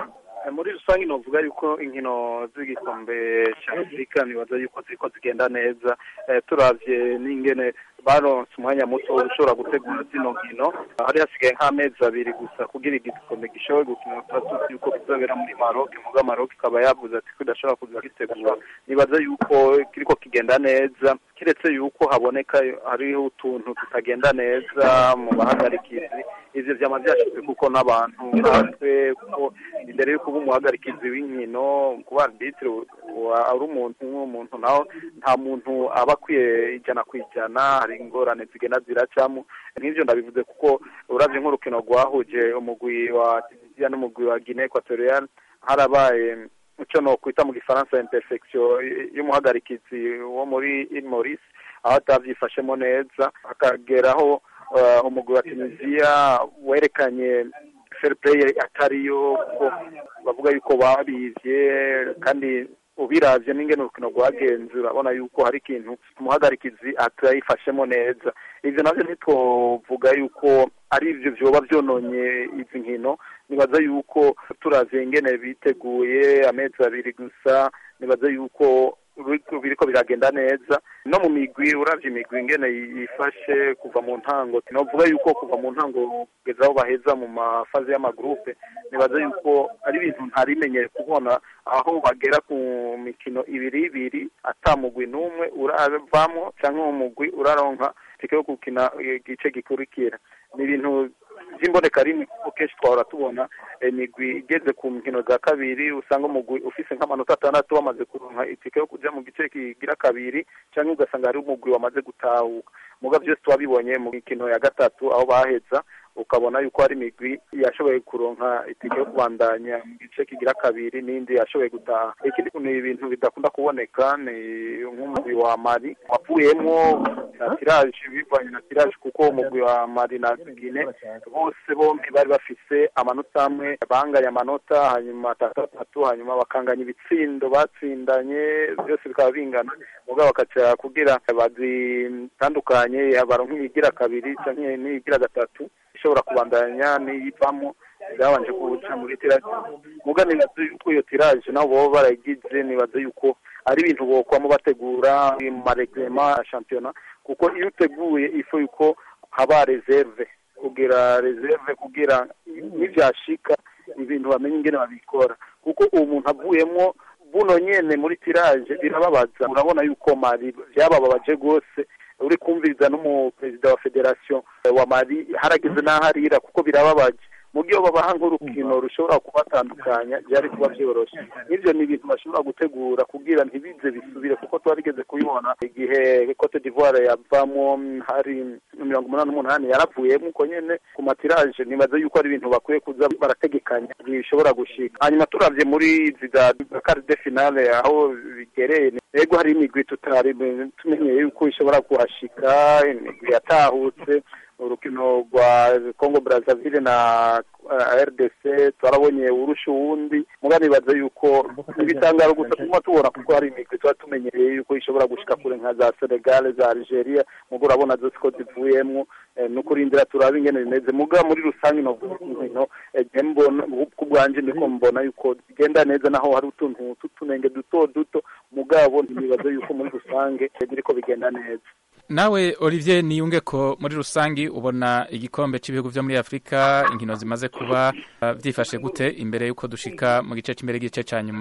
muri rusange novuga yuko inkino z'igikombe cya afurika nibaza yuko ziriko zigenda neza Eh, turavye n'ingene baronse umwanya muto ushobora gutegura zino nkino hari hasigaye nk'amezi abiri gusa kugira igikombe gishobore gukina tuba tuzi yuko kizobera muri maroc muga maroc ikaba yavuze ati ko idashobora kuza gitegura nibaza yuko kiriko kigenda neza kiretse yuko haboneka hariho utuntu tutagenda neza mu bahagarikizi ivyo vyama vyashizwe kuko n'abantu natwe kuko imbere yuko uba umuhagarikizi w'inkino kuba arbitre ari umuntu nk'umuntu naho nta muntu aba akwiye ijana ku ijana hari ingorane zigenda ziracamo nk'ivyo ndabivuze kuko uravye nk'urukino rwahuje umugwi wa tunisia n'umugwi wa guinea equatorial harabaye ico nokwita mu gifaransa imperfection y'umuhagarikizi wo muri il maurice aho atavyifashemo neza hakageraho uh, umugwi wa tunisia werekanye fair play atariyo kuko bavuga yuko babivye kandi ubiravye n'ingene urukino rwagenze urabona yuko hari ikintu umuhagarikizi atayifashemo neza ivyo navyo ntitwovuga yuko ari ivyo vyoba vyononye izi nkino nibaza yuko turavye ingene biteguye amezi abiri gusa nibaza yuko biriko biragenda neza no mu migwi uravye imigwi ingene yifashe kuva mu ntango novuga yuko kuva mu ntango kugeza aho baheza mu mafaze y'amagrupe nibaza yuko ari ibintu ntarimenyere kubona aho bagera ku mikino ibiri ibiri ata mugwi n'umwe uravamwo canke uwo mugwi uraronka tike yo gukina igice gikurikira ni ibintu by'imboneka rimwe kuko kenshi twahora tubona imigwi igeze ku nkino za kabiri usanga umugwi ufise nk'amanota atandatu wamaze kuronka itike yo kuja mu gice kigira kabiri canke ugasanga hari umugwi wamaze gutahuka muga byose twabibonye mu mikino ya gatatu aho baheza ukabona yuko hari imigwi yashoboye kuronka itike yo kubandanya mu gice kigira kabiri n'indi yashoboye gutaha ikindi ni ibintu bidakunda kuboneka ni nk'umugwi wa mari wavuyemwo na tiraje bivanye na tiraje kuko umugwi wa mari na gine bose bombi bari bafise amanota amwe banganya amanota hanyuma atatu atatu hanyuma bakanganya ibitsindo batsindanye byose bikaba bingana mugabo bakaca kugira bazitandukanye baronka iyigira kabiri canke n'iyigira gatatu ishobora kubandanya n'iyivamo byabanje kuca muri tiraje muga nibaza yuko iyo tiraje nabo boba barayigize nibaza yuko ari ibintu bokwamo bategura mu maregrema ya shampiyona kuko iyo uteguye ifu yuko haba reserve kugira reserve kugira nivyashika ibintu bamenye ingene babikora kuko uwo muntu avuyemwo buno nyene muri tiraje birababaza urabona yuko mari vyabababaje rwose uri kumviriza n'umuperezida wa federation wa mari harageze n'aho arira kuko birababaje mu gihe babaha nk'urukino rushobora kubatandukanya byari kuba byoroshe n'ibyo ni ibintu bashobora gutegura kugira ntibize bisubire kuko twarigeze kubibona igihe cote d'ivoire yavamo hari mirongo umunani n'umunani yaravuyemo uko nyene ku matiraje nibaza yuko ari ibintu bakwiye kuza barategekanya bishobora gushika hanyuma turavye muri izi za karide finale aho bigereye ego hari imigwi tutari tumenyeye yuko ishobora kuhashika imigwi yatahutse urukino rwa Congo Brazzaville na uh, RDC twarabonye urusha uwundi muga nibaza yuko ibitangaro gusa tuma tubona kuko hari imigwi tuba tumenyereye yuko ishobora gushika kure nka za Senegal za Algeria mugo urabona zose ko zivuyemwo eh, no kurindira turaba ingene bimeze muga muri rusange no no eh, mbona ku bwanje ndiko mbona yuko zigenda neza naho hari utuntu tutunenge duto duto mugabo nibaza yuko muri rusange biriko bigenda neza nawe olivier niyunge ko muri rusange ubona igikombe cy'ibihugu byo muri afurika inkino zimaze kuba byifashe gute imbere y'uko dushika mu gice cy'imbere y'igice cya nyuma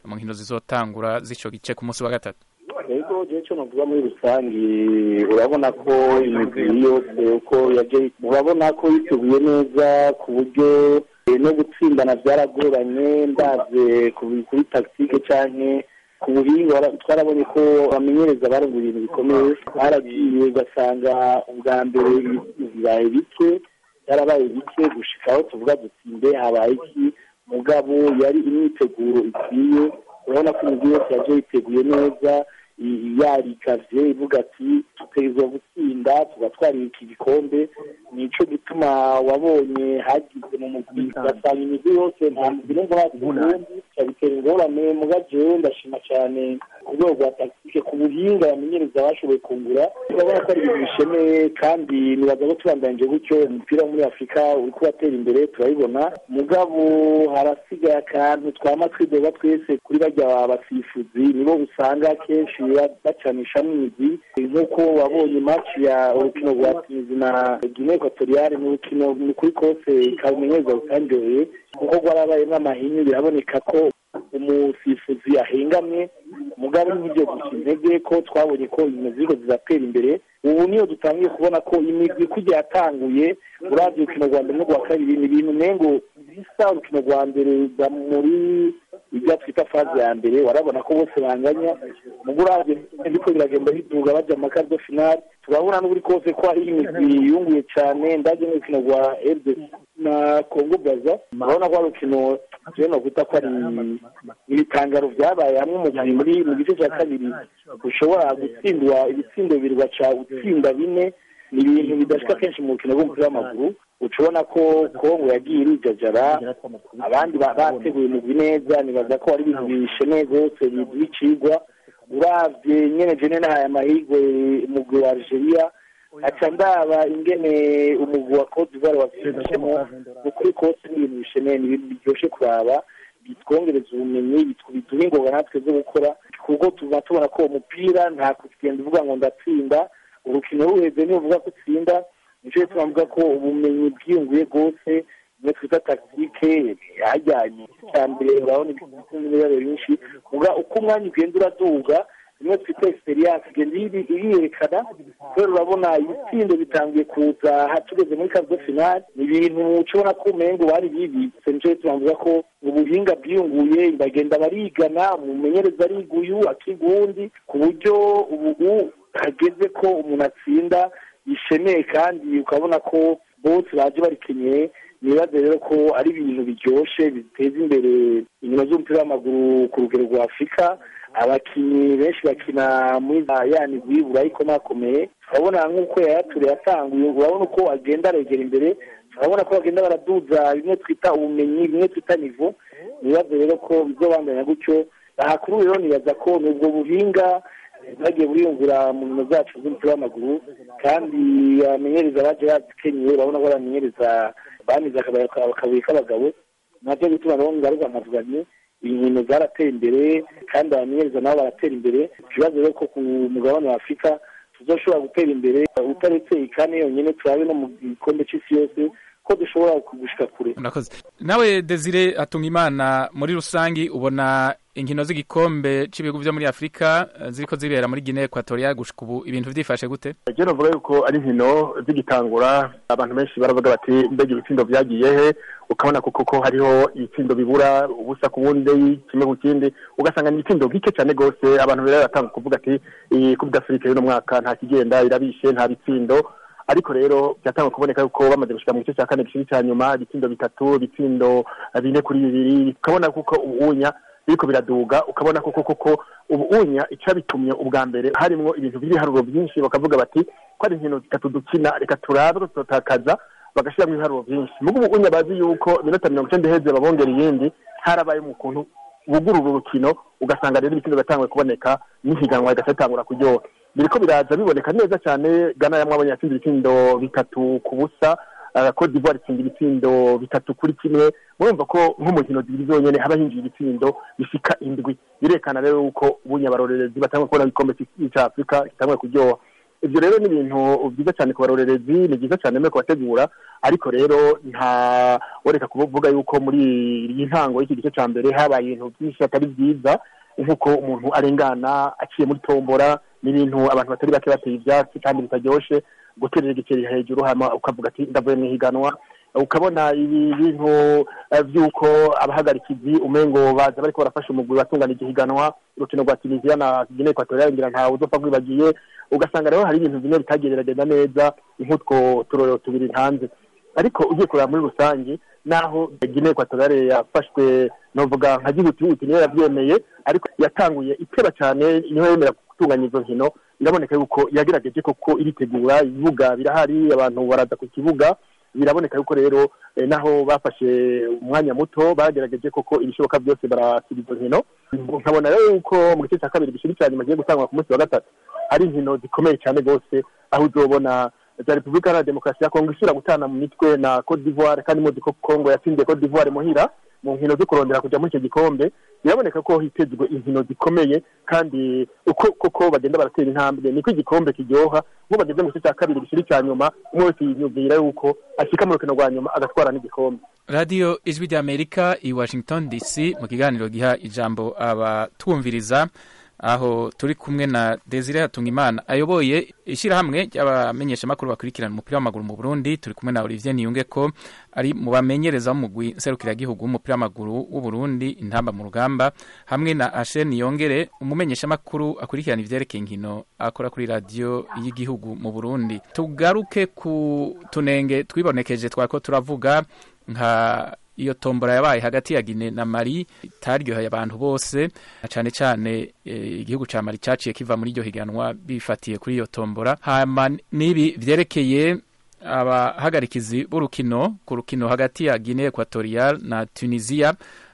mu nkino zizotangura z'ico gice ku munsi wa gatatu rero igihe cyo navuga muri rusange urabona ko imigwi yose uko yaje urabona ko yiteguye neza ku buryo eh, no gutsindana byaragoranye ndabye ku- kuri tactique canke ku buhinga wara- twarabonye ko bamenyereza barunga ibintu bikomeye baragiye ugasanga ubwa mbere bibaye bike byarabaye bike gushika aho tuvuga dutsinde habaye iki mugabo yari imyiteguro ikwiye urabona ko imigwi yose yaje yiteguye neza i- yarikavye ivuga ati tutegerezwa gutsinda tugatwara iki gikombe nico gituma wabonye hagize mu mugwi ugasanga imigwi yose nta mugwi numva hasi ubundi cyabitera ingorane muga jewe ndashima cyane ku rwego rwa tactique ku buhinga bamenyereza bashoboye kungura urabona ko ari ibintu bishemeye kandi nibaza ko tubandanije gutyo umupira wo muri afurika uri kubatera imbere turabibona mugabo harasigaye akantu twama twidoga twese kuri barya basifuzi nibo usanga kenshi ba- bacanishamo imizi nk'uko wabonye match ya urukino rwa tunizi na guinea equatoriale ni urukino ni kuri kose kabumenyereza rutanryoheye kuko rwarabayemo amahinyu biraboneka ko umusifuzi ahengamye mugabo n'ibyo gusa intege ko twabonye ko ibintu ziriko ziratera imbere ubu niyo dutangiye kubona ko imigwi kujya yatanguye uravye urukino rwa mbere n'urwa kabiri ni ibintu nengo bisa urukino rwa mbere rwa muri ibyo twita faze ya mbere warabona ko bose banganya mugo uravye ndiko biragenda biduga baja mu makardo finale turabona n'uburi kose ko hari imigwi yunguye cane ndaje n'urukino rwa RDC na Congo Brazza urabona ko ari urukino jewe nokwita ko ari ibitangaro vyabaye hamwe umugwi muri mu gice cya kabiri ushobora gutsindwa ibitsindo bibiri ugaca utsinda bine ni ibintu bidashika kenshi mu rukino rw'umupira w'amaguru uca ubona ko kongo yagiye irijajara abandi ba- bateguye umugwi neza nibaza ko ari ibintu bishemeye rwose biduha icigwa uravye nyene jene nahaye amahirwe umugwi wa algeria aca ndaba ingene umugwi wa cote d'ivoire wavyifashemo ukuri kose ni ibintu bishemeye ni ibintu biryoshe kuraba bitwongereza ubumenyi bitw- biduha ingoga natwe zo gukora kuko tuba tubona ko uwo mupira nta kugenda uvuga ngo ndatsinda urukino ruheze niyo uvuga ko utsinda nico gituma mvuga ko ubumenyi bwiyunguye rwose nimwe twita tactique hajyanye icya mbere urabona ibintu byinshi uga uko umwanya ugenda uraduga rimwe twita experience igenda iri- iriyerekana kubera urabona ibitsindo bitangiye kuza ha- tugeze muri kazo finale ni ibintu ucibona ko umengo bari bibi nico gituma mvuga ko ubuhinga bwiyunguye bagenda barigana umumenyereza ariga uyu akiga uwundi ku buryo ubu hageze ko umuntu atsinda bishemeye kandi ukabona ko bose baje barikenyeye nibaze rero ko ari ibintu biryoshe biteza imbere inkino z'umupira w'amaguru ku rugero rwa afurika abakinnyi benshi bakina muri za ya migwi burayi ikomakomeye urabona nk'uko yayature yatanguye urabona uko agenda aregera imbere urabona ko bagenda baraduza bimwe twita ubumenyi bimwe twita nivo nibaze rero ko bizobandanya gutyo ahakuru rero nibaza ko ni ubwo buhinga bagiye buriyungura mu nkino zacu z'umupira w'amaguru kandi abamenyereza baje bazikenyeye urabona ko abamenyereza bamize akabuye k'abagabo nabyo bituma rero ngaruka nkavuga nti inkino zarateye imbere kandi abamenyereza nabo baratera imbere ikibazo rero ko ku mugabane wa afurika tuzoshobora gutera imbere utaretse ikane yonyine turabe no mu gikombe c'isi yose ko dushobora gushika kure murakoze nawe desire atunga imana muri rusangi ubona inkino z'igikombe cy'ibihugu byo muri afurika eh, ziriko zibera muri guinea equatorial gushika ubu ibintu vyifashe gute je novuga yuko ari inkino zigitangura abantu benshi baravuga bati mbega ibitsindo vyagiye he ukabona ko koko hariho ibitsindo bibura ubusa ku bundi kimwe ku kindi ugasanga ni ibitsindo bike cyane gose abantu rero baratanga kuvuga ati iyi coupe d'afrique y'uno mwaka nta kigenda irabishe nta bitsindo ariko rero byatangwa kuboneka yuko bamaze gushika mu gice cya kane gishiri cya nyuma ibitsindo bitatu ibitsindo bine kuri bibiri ukabona kuko ubunya biriko biraduga ukabona koko koko ubunya icabitumye ubwa mbere harimwo ibintu by'ibiharuro byinshi bakavuga bati ko ari inkino zitatu dukina reka turabe ko tutakaza bagashyiramo ibiharuro byinshi mugo ubunya bazi yuko iminota mirongo icenda iheze babongera iyindi harabaye mu kuntu bugurura urukino ugasanga rero ibitsindo biratangwe kuboneka n'ihiganwa rigaca ritangura kuryoha biriko biraza biboneka neza cyane gana yamwabonye yatsinze ibitsindo bitatu ku busa uh, Cote d'Ivoire itsinda ibitsindo bitatu kuri kimwe murumva ko nk'umukino zibiri zonyene haba hinjiye ibitsindo bishika indwi birekana rero yuko ubunyabarorerezi batangwe kubona igikombe cya afurika kitangwe kuryoha ibyo rero ni ibintu byiza cyane ku barorerezi ni byiza cyane no kubategura ariko rero nta wereka kuvuga yuko muri iyi ntango y'iki gice cya mbere habaye ibintu byinshi atari byiza nk'uko umuntu arengana aciye muri tombora n'ibintu abantu batari bake bateye ibyatsi kandi bitaryoshe guterera igiceri hejuru hama ukavuga ati ndavuye mu ihiganwa ukabona ibi bintu eh, by'uko abahagarikizi umengo baza bariko barafasha umugwi watungana igihiganwa urukino rwa tunisiya na guinea equatoriale ngira ntawe uzopfa rwibagiye ugasanga rero hari ibintu bimwe bitageragenda neza nk'utwo turorero tubiri hanze ariko ugiye kureba muri rusange naho guinea equatoriale yafashwe novuga nka gihutihuti niyo yabyemeye ariko yatanguye iteba cyane niho yemera gutunganya izo nkino biraboneka yuko yagerageje koko iritegura ibibuga birahari abantu baraza ku kibuga biraboneka yuko rero eh, naho bafashe umwanya muto bagerageje koko ibishoboka byose barasiba izo nkino nkabona rero yuko mu gice cya kabiri gishiri cya nyuma kigiye gutangwa ku munsi wa gatatu ari inkino zikomeye cyane rwose aho uzobona za repubulika iharanira demokarasi ya kongo isubira gutana mu mitwe na cote d'ivoire kandi muzi ko kongo yatsindiye cote d'ivoire muhira mu nkino zo kurondera kujya muri icyo gikombe biraboneka ko hitezwe inkino zikomeye kandi uko koko bagenda baratera intambwe niko igikombe kiryoha nk'ubu bageze mu gice cya kabiri gishiri cya nyuma umwe wese yiyumvira yuko ashyika mu rukino rwa nyuma agatwara n'igikombe radiyo ijwi ry'amerika i washington dc mu kiganiro giha ijambo abatwumviriza aho turi kumwe na desire hatungimana ayoboye ishyirahamwe ry'abamenyeshamakuru bakurikirana umupira w'amaguru mu burundi turi kumwe na olivier niyunge ko ari mu bamenyereza w'umugwi nserukiragihugu w'umupira w'amaguru w'u burundi intamba mu rugamba hamwe na ashen niyongere umumenyeshamakuru akurikirana ivyerekeye inkino akora kuri radiyo y'igihugu mu burundi tugaruke ku tunenge twibonekeje twako turavuga nka iyo tombora yabaye hagati ya Guinea na Mali itaryoheye abantu bose na cane cane eh, igihugu ca Mali caciye kiva muri iryo higanwa bifatiye kuri iyo tombora hama nibi vyerekeye abahagarikizi b'urukino ku rukino hagati ya Guinea Equatorial na Tunisia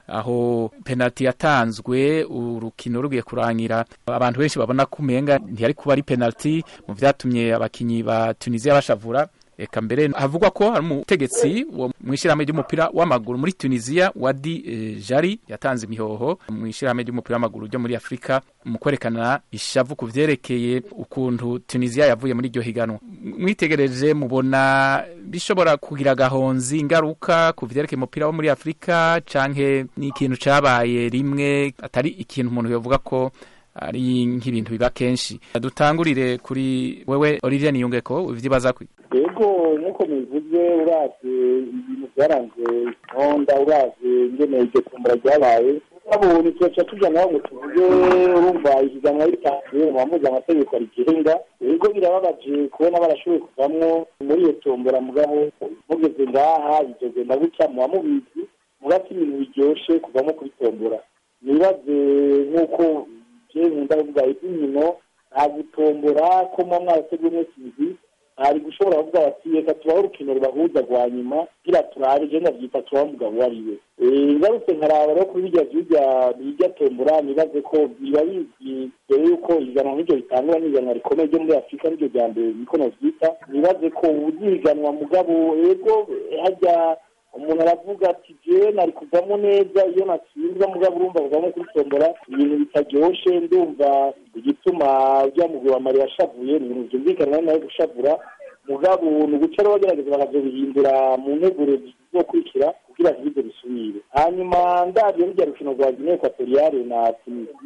aho penalty yatanzwe urukino rugiye kurangira abantu benshi babona ko umenga ntiyari kuba ari penalty mu vyatumye abakinyi ba Tunisia bashavura eka mbere havugwa ko hari umutegetsi wo mu ishyirahamwe ry'umupira w'amaguru muri tunisiya wadi eh, jari yatanze imihoho mu ishyirahamwe ry'umupira w'amaguru ryo muri afurika mu kwerekana ishavu ku vyerekeye ukuntu tunisiya yavuye muri iryo higanwa mwitegereje mubona bishobora kugira agahonzi ingaruka ku vyerekeye umupira wo muri afurika canke ni ikintu cabaye rimwe atari ikintu umuntu yovuga ko ari nk'ibintu biba kenshi dutangurire kuri wewe Olivier Niyungeko ivyibaza kwi yego nk'uko mubivuze uravye ibintu byaranze intonda uravye ingene iryo kumbura ryabaye babonye tugaca tuja naho ngo tuvuge urumva ihiganwa ritanzwe mu bamuzi amategeko rigenga yego birababaje kubona barashoboye kuvamwo muri iyo tombora mugabo mugeze ngaha bizogenda gutya muba mubizi mugati ibintu biryoshe kuvamo kuri tombora nibaze nk'uko je nkunda kuvuga iby'inkino nta gutombora ko muba mwarateguye umunsi mwiza hari gushobora kuvuga bati reka tubaho urukino rubahuza rwa nyuma kugira turabe je ndavyita tubaho umugabo uwo ari we ngarutse nkaraba rero kuri birya vyirya birya tombora nibaze ko biba bizwi mbere yuko ihiganwa nk'iryo ritangura n'ihiganwa rikomeye ryo muri afurika niryo rya mbere niko novyita nibaze ko uzihiganwa mugabo ego harya umuntu aravuga ati jewe nari kuvamo neza iyo natsinzwe mugabo urumva kuvamo kuri tombora ibintu bitaryoshe ndumva igituma rya mugwi wa mari yashavuye ni ibintu vyumvikana nawe gushavura mugabo ni uguca rero bagerageza bakazobihindura mu nteguro zizokurikira kugira ntibize bisubire hanyuma ndavyo rurya rukino rwa guinee equatoriale na tunisi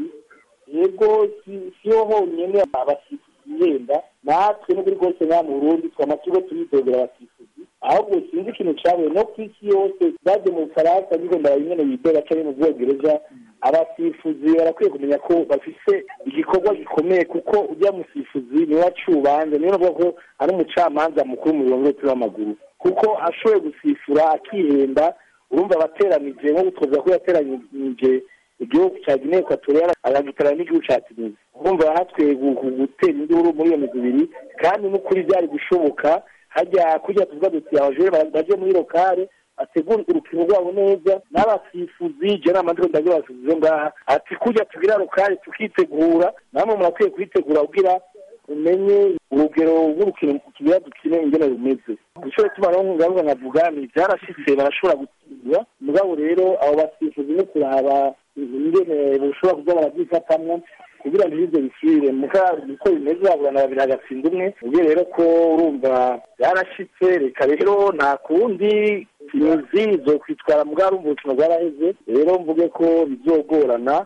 yego siho honyene abasifuzi bihenda natwe n'ukuri rwose nka mu burundi twama turiko turidogera abasifuzi ahubwo sinzi ikintu cabaye no ku isi yose baje mu bufaransa niko ndabanyene bidoga canke mu bwongereza abasifuzi barakwiye kumenya ko bafise igikorwa gikomeye kuko ujya musifuzi niwe acubanza niwe navuga ko ari umucamanza mukuru mu birongo by'umupira w'amaguru kuko ashoboye gusifura akihenda urumva abateranije nko gutozwa ko yateranije igihugu cya guinee equatoriale agagitarana n'igihugu cya tunisia urumva hatwe gutera induru muri iyo migwi ibiri kandi n'ukuri byari gushoboka hajya kujya tuvuga duti abajure baje muri lokale bategura urukino rwabo neza n'abasifuzi je nama ndiko ndagira abasifuzi ngaha ati kujya tugira lokale tukitegura namwe murakwiye kuyitegura kugira umenye urugero rw'urukino tugira dukine ingene rumeze icyo tuma rero ngaruka nkavuga ni byarashitse barashobora gutsindwa mugabo rero abo basifuzi no kuraba ingene bashobora kuza barabyifatamwo kugira ngo ibyo bisubire muka uko bimeze baburana babiri hagatsinda umwe ubwo rero ko urumva yarashitse reka rero nta kundi imizi zo kwitwara mbwa rumva ubuzima bwaraheze rero mvuge ko bizogorana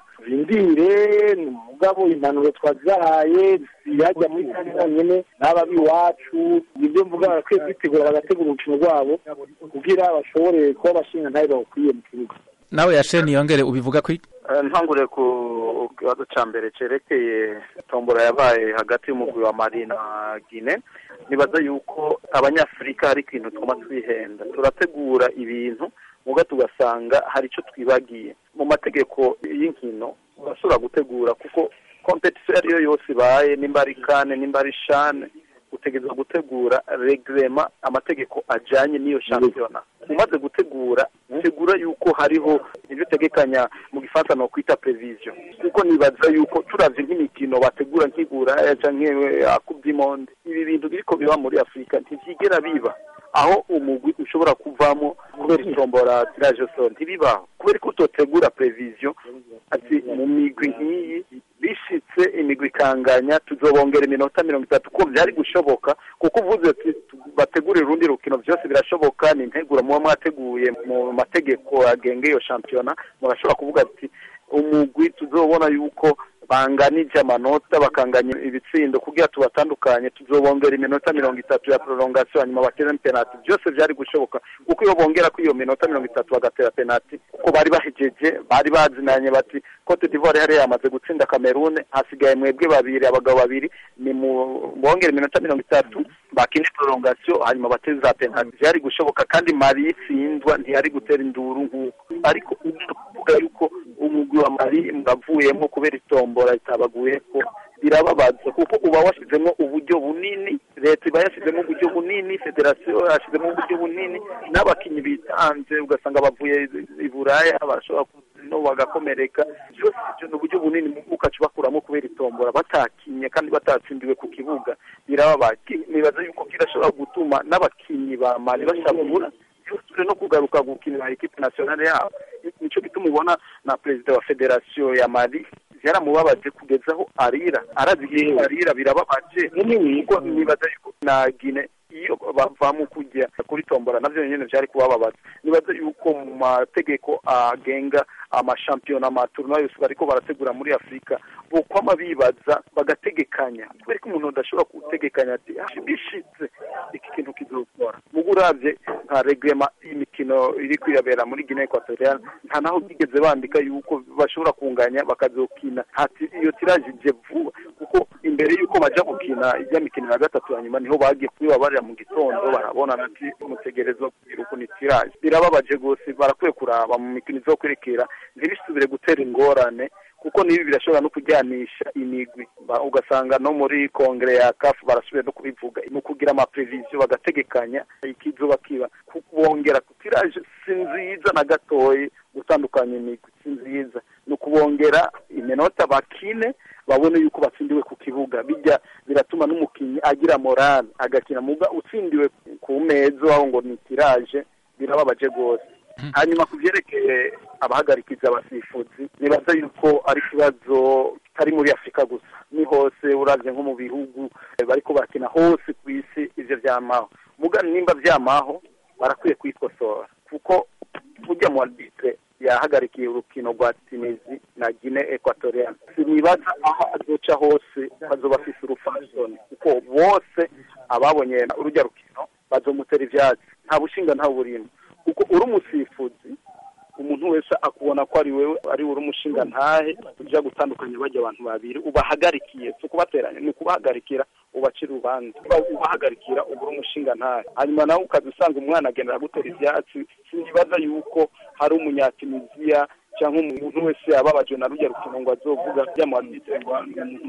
rindire ni mugabo impanuro twazibahaye yajya muri kane bonyine n'ababi iwacu nibyo mvuga barakwiye kwitegura bagategura urukino rwabo kugira bashobore kuba bashinga ntayo bawukwiye mu kibuga nawe yasheni yongere ubivuga ko ntangure ku kibazo cya mbere cyerekeye tombora yabaye hagati y'umugwi wa mari na gine nibaza yuko abanyafurika hari ikintu twuma twihenda turategura ibintu muga tugasanga hari icyo twibagiye mu mategeko y'inkino urashobora gutegura kuko kompetisiyo iyo ari yo yose ibaye nimba ari kane nimba ari shane utegereza gutegura regrema amategeko ajyanye n'iyo shampiyona umaze gutegura tegura yuko hariho ibyo utegekanya mu gifaransa ni ukwita prevision kuko nibaza yuko turavye nk'imikino bategura nk'igura canke akuby'imonde ibi bintu biriko biba muri afurika ntivyigera biba aho umugwi ushobora kuvamo kubera itombora tiraje so ntibibaho kubera ko utotegura prevision ati mu migwi nk'iyi bishitse imigwi ikanganya tuzobongera iminota mirongo itatu ko byari gushoboka kuko uvuze ati bategurira urundi rukino byose birashoboka ni integuro muba mwateguye mu mategeko agenga iyo shampiyona murashobora kuvuga ati umugwi tuzobona yuko banganije amanota bakanganya ibitsindo kugira tubatandukanye tuzobongera iminota mirongo itatu ya prolongation hanyuma batere penalty byose byari gushoboka kuko iyo bongera ko iyo minota mirongo itatu bagatera penalty kuko bari bahejeje bari bazinanye bati Cote d'Ivoire yari yamaze gutsinda Cameroon hasigaye mwebwe babiri abagabo babiri ni mu bongera iminota mirongo itatu bakine prolongation hanyuma bateze za penalty byari gushoboka kandi Mali itsindwa ntiyari gutera induru nk'uko ariko uvuga yuko umugwi wa Mali mwavuyemo kubera itombora itabaguye ko birababaza kuko uba washyizemo uburyo bunini leta iba yashyizemo uburyo bunini federasiyo yashyizemo uburyo bunini n'abakinnyi bitanze ugasanga bavuye i buraya bashobora no bagakomereka byose ibyo ni uburyo bunini ukaca ubakuramo kubera itombora batakinye kandi batatsindiwe ku kibuga birababaza nibaza yuko kirashobora gutuma n'abakinnyi ba mali bashabura byose no kugaruka gukinira ekipe nationale yabo nicyo gituma ubona na perezida wa federasiyo ya mali byaramubabaje kugeza aho arira arazi igihe arira birababaje kuko nibaza yuko na gine iyo bavamo kujya kuri tombora navyo nyene vyari kubababaza nibaza yuko mu mategeko agenga amashampiyona amaturno yose bariko barategura muri afurika bokwama bibaza bagategekanya kubera ko umuntu adashobora gutegekanya ati bishitse iki kintu kizokora mugo uravye nka regrema y'imikino iri kwirabera muri guinea equatorial nta naho bigeze bandika yuko bashobora kunganya bakazokina hati iyo tiraje ije vuba kuko imbere yuko baja gukina ijya mikino ya gatatu hanyuma niho bagiye kubibabarira mu gitondo barabona ati mutegerezwa kugira ukuntu itiraje birababaje rwose barakwiye kuraba mu mikino izokwerekera ntibisubire gutera ingorane kuko nibi birashobora no kujyanisha imigwi ugasanga no muri kongere ya kafu barasubiye no kubivuga mu kugira amapreviziyo bagategekanya ikizuba kiba kubongera kutiraje si nziza na gatoyi gutandukanya imigwi si nziza ni ukubongera iminota bakine babone yuko batsindiwe ku kibuga bijya biratuma n'umukinnyi agira morale agakina muga utsindiwe ku meza aho ngo ni tiraje birababaje rwose hanyuma ku byerekeye abahagarikiza abasifuzi nibaza yuko ari ikibazo kitari muri afurika gusa ni hose uravye nko mu bihugu bariko bakina hose ku isi ivyo vyamaho muga nimba vyamaho barakwiye kwikosora kuko burya mu arbitre yahagarikiye urukino rwa tunizi na gine equatorial sinibaza aho azoca hose bazoba afise urufasoni kuko bose ababonye urujya rukino bazomutera ivyatsi nta bushinga nta burimo kuko uri umusifuzi umuntu wese akubona ko ari wewe ari uri umushinga ntahe ujya gutandukanya bajya abantu babiri ubahagarikiye si ukubateranya ni ukubahagarikira ubacira urubanza ubahagarikira uba uri umushinga ntahe hanyuma nawe ukaza usanga umwana agenda agutera ibyatsi sinibaza yuko hari umunyatuniziya cyangwa umuntu wese yababajwe na rujya rukino ngo azovuga byamwanditse ngo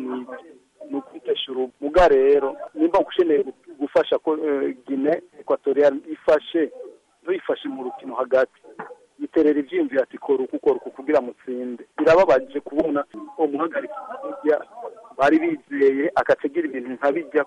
ni ukwitesha urubuga rero nimba ukeneye gufasha ko gine ekwatoriyani ifashe ntuyifashe mu rukino hagati yiterera ibyiyumviro ati kora uku ukora uku kugira mutsinde birababaje kubona umuhagarika bari bizeye akategera ibintu nka bijya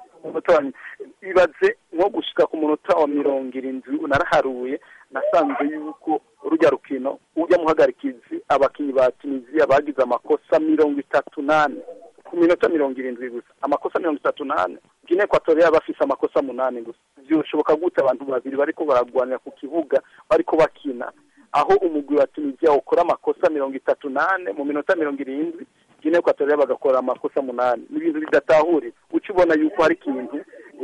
ibaze nko gushika ku munota wa mirongo irindwi naraharuye nasanze yuko urujya rukino ujya muhagarikizi abakinnyi ba tunisiya bagize amakosa mirongo itatu n'ane ku minota mirongo irindwi gusa amakosa mirongo itatu n'ane gine ekwatoriya bafise amakosa munani gusa byoshoboka gute abantu babiri bariko baragwanira ku kibuga bariko bakina aho umugwi wa tunisiya ukora amakosa mirongo itatu n'ane mu minota mirongo irindwi gine ekwatoriya bagakora amakosa munani ni ibintu bidatahurira uca ubona yuko hari ikintu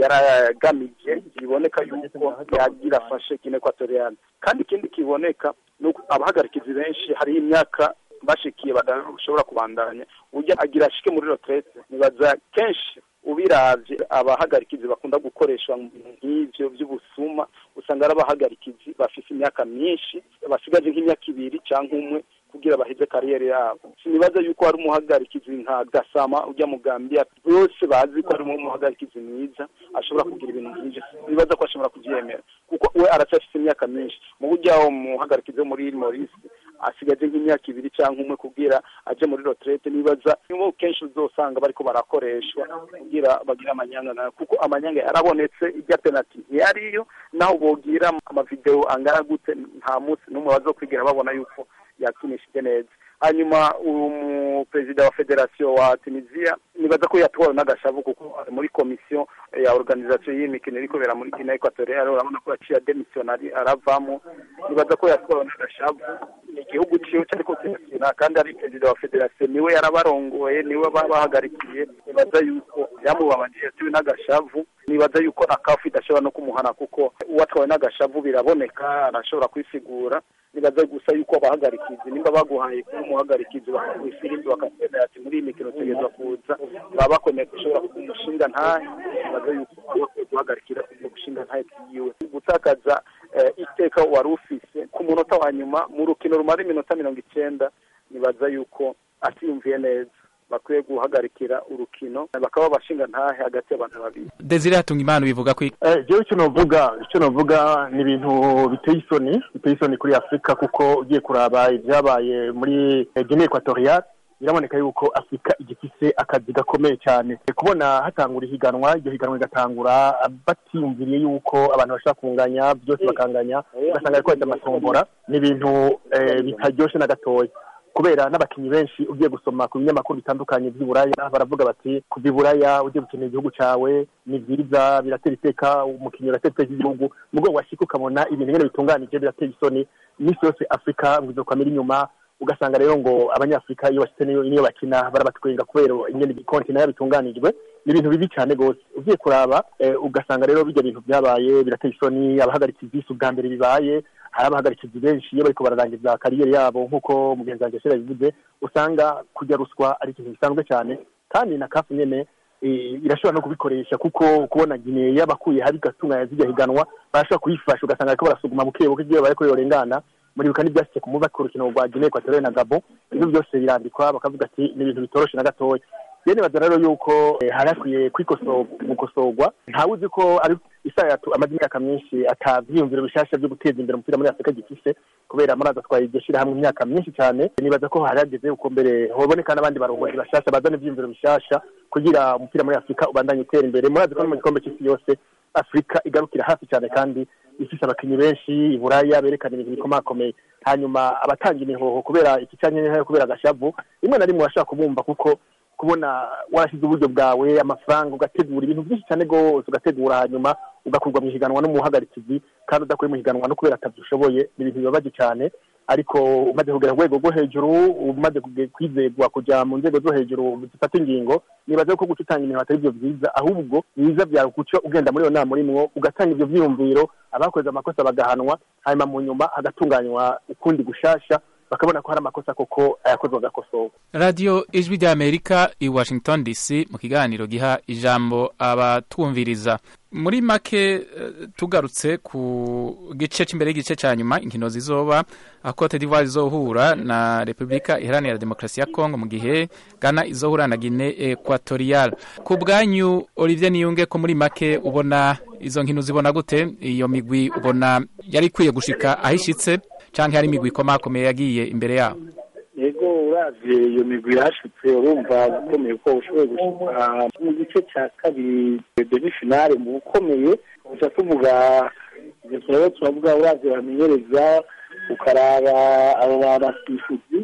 yaragamije biboneka yuko yagira afashe gine ekwatoriyani kandi ikindi kiboneka ni uko abahagarikizi benshi hariho imyaka bashikiye badashobora kubandanya ujya agira ashike muri retraite nibaza kenshi ubiravye abahagarikizi bakunda gukoreshwa mu bintu nk'ivyo vy'ubusuma usanga ari abahagarikizi bafise imyaka myinshi basigaje nk'imyaka ibiri canke umwe kugira baheze kariyeri yabo sinibaza yuko hari umuhagarikizi nka gasama ujya mu gambia bose bazi ko ari umuhagarikizi mwiza ashobora kugira ibintu nk'ivyo sinibaza ko ashobora kuvyemera kuko we aracyafise imyaka myinshi mu buryo aho umuhagarikizi wo muri morisi asigaje nk'imyaka ibiri cyangwa umwe kugira aje muri retraite nibaza nibo kenshi uzosanga bariko barakoreshwa kugira bagire amanyanga nayo kuko amanyanga yarabonetse ijya penalty ntiyariyo naho bogira amavideo angana gute nta munsi n'umwe bazokwigira babona yuko yakinishije neza hanyuma umuperezida wa federasiyo wa tunisiya nibaza ko yatwawe n'agashavu kuko ari muri komisiyo ya organizasiyo y'imikino iri kubera muri guinea equatoriale urabona ko yaciye ademisiyonari aravamo nibaza ko yatwawe n'agashavu ni igihugu ciwe cyariko kirakina kandi ari perezida wa federasiyo niwe yarabarongoye niwe babahagarikiye nibaza yuko yamubabaje yatiwe n'agashavu nibaza yuko na kafu idashobora no kumuhana kuko uwatwawe n'agashavu biraboneka arashobora kwisigura nibaza gusa yuko abahagarikizi nimba baguhaye kuba umuhagarikizi bakaguha ifirimbi bakakwemera ati muri iyi mikino utegerezwa kuza baba bakwemeye gushobora kuba umushinga ntahe nibaza yuko bakwiye guhagarikira ubwo gushinga ntahe bwiwe gutakaza iteka wari ufise ku munota wa nyuma mu rukino rumara iminota mirongo icenda nibaza yuko atiyumviye neza bakwiye guhagarikira urukino bakaba bashinga ntahe hagati y'abantu babiri desire hatunga imana bivuga ko jewe icyo novuga icyo novuga ni ibintu biteye isoni biteye isoni kuri afurika kuko ugiye kuraba ibyabaye muri guinea equatoriale biraboneka yuko afurika igifise akazi gakomeye cyane kubona hatangura ihiganwa iryo higanwa rigatangura batiyumviriye yuko abantu bashobora kunganya byose bakanganya ugasanga ariko bajya amatombora ni ibintu bitaryoshe na gatoya kubera n'abakinnyi benshi ugiye gusoma ku binyamakuru bitandukanye by'iburaya baravuga bati kuva iburaya ugiye gukenera igihugu cyawe ni byiza biratera iteka umukinnyi uratera iteka igihugu mu rwego washyika ukabona ibintu nyine bitunganije biratera isoni iminsi yose afurika ngo izokwamira inyuma ugasanga rero ngo abanyafurika iyo bashyize niyo bakina barabatwenga kubera ingene konti nayo bitunganijwe ni ibintu bibi cyane rwose ugiye kuraba ugasanga rero bijya bintu byabaye birateye isoni abahagarikizi isi ubwa mbere bibaye hari abahagarikizi benshi iyo bariko bararangiza kariyeri yabo nk'uko mugenzi wanjye shera bivuze usanga kujya ruswa ari ikintu gisanzwe cyane kandi na kafu nyene irashobora no kubikoresha kuko kubona gine yabakuye habi gatunganya zijya higanwa barashobora kuyifasha ugasanga bariko barasuguma buke buke igihe bariko yorengana muribuka n'ibyashyize ku muba ku rukino rwa Guinea Equatoriale na Gabon ibyo byose birandikwa bakavuga ati ni ibintu bitoroshe na gatoya rero nibaza rero yuko hari hakwiye gukosorwa ntawe uzi ko ari isayatu amaze imyaka myinshi atavyiyumviro bishasha byo guteza imbere umupira muri afurika gifise kubera muraza atwaye iryo shirahamwe imyaka myinshi cyane nibaza ko hari hageze uko mbere hoboneka n'abandi barongozi bashasha bazana ivyiyumviro bishasha kugira umupira muri afurika ubandanye utera imbere murazi ko no mu gikombe c'isi yose afurika igarukira hafi cyane kandi ifise abakinnyi benshi iburaya berekana ibintu bikomakomeye hanyuma abatanga imihoho kubera iki canke kubera agashavu rimwe na rimwe urashaka kubumva kuko kubona warashyize uburyo bwawe amafaranga ugategura ibintu byinshi cyane rwose ugategura hanyuma ugakurwa mu ihiganwa n'umuhagarikizi kandi udakuye mu ihiganwa no kubera atabyo ushoboye ni ibintu bibabaje cyane ariko umaze kugera ku rwego rwo hejuru umaze kwizerwa kujya mu nzego zo hejuru zifata ingingo nibaza ko guca utanga ibintu atari byo byiza ahubwo biza byawe guca ugenda muri iyo nama urimwo ugatanga ibyo byiyumviro abakoze amakosa bagahanwa hanyuma mu nyuma hagatunganywa ukundi gushasha bakabona ko hari amakosa koko ayakozwe agakosorwa radiyo ijwi ry'amerika i washington dc mu kiganiro giha ijambo abatwumviriza muri make tugarutse ku gice cy'imbere y'igice cya nyuma inkino zizoba aho cote d'ivoire izohura na repubulika iharanira demokarasi ya kongo mu gihe ghana izohura na guine equatorial ku bwanyu olivier niyunge ko muri make ubona izo nkino zibona gute iyo migwi ubona yari ikwiye gushika aho ishitse cyangwa hari imigwi ikomakomeye yagiye imbere yabo yego uravye iyo migwi yashitse urumva ukomeye ko ushoboye gushika mu gice cya kabiri demi finale mu bukomeye gusa tuvuga ivyo turabo turavuga uravye bamenyereza ukaraba abo babasifuzi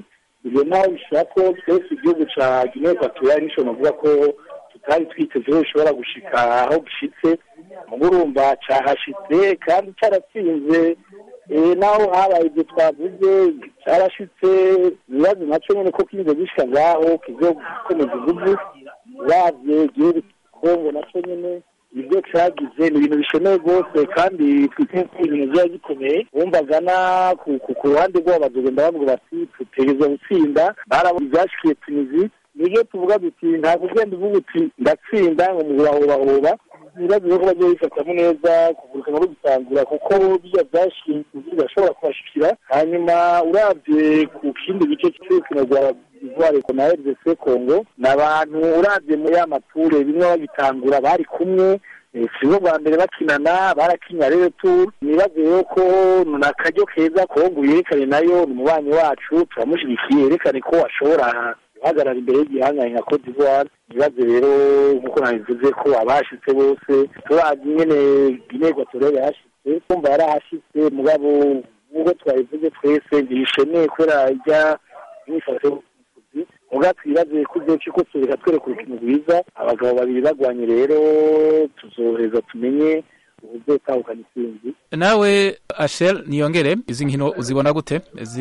ibyo naho bishobora ko twese igihugu cya guinea equatorial nisho navuga ko tutari twiteze ko gishobora gushika aho gishitse mugo urumva cyahashitse kandi cyaratsinze eh, naho habaye ibyo twavuze cyarashitse ibibazo nacyo nyine ko kize gishika ngaho kizo gukomeza igihugu uravye igihugu kongo nacyo nyine ibyo cyagize ni ibintu bishemeye rwose kandi twite ko ibintu biba gikomeye wumvaga na ku- ku ku ruhande rwabo bazogenda bavuga bati tutegereza gutsinda barabona ibyashikiye tunizi nibyo tuvuga duti ntabwo ugenda uvuga uti ndatsinda ngo mubahobahoba ibibazo ko bagiye bifatamo neza kuvuruka no gusangura kuko bijya byashikiye tunizi birashobora kubashikira hanyuma urabye ku kindi gice cy'urukino rwa ivoire na rdc congo ni abantu urabye muri ya mature bimwe bagitangura bari kumwe eh, si bwo bwa mbere bakinana barakinya rero tu nibaze rero ko ni akaryo keza kongo yerekane nayo ni umubanyi wacu turamushyigikiye yerekane ko ashobora guhagarara imbere y'igihangange nka cote d'ivoire nibaze rero nk'uko nabivuze ko abahashitse bose turazi nyene guinee equatorial yahashitse kumva yarahashitse mugabo nk'uko twabivuze twese ntibishemeye kubera ijya myifato muga twibaze ko igihe cy'uko tureka twereka urukino rwiza abagabo babiri bagwanye rero tuzoheza tumenye ubuzotahukana intsinzi nawe ashel niyongere izi nkino uzibona gute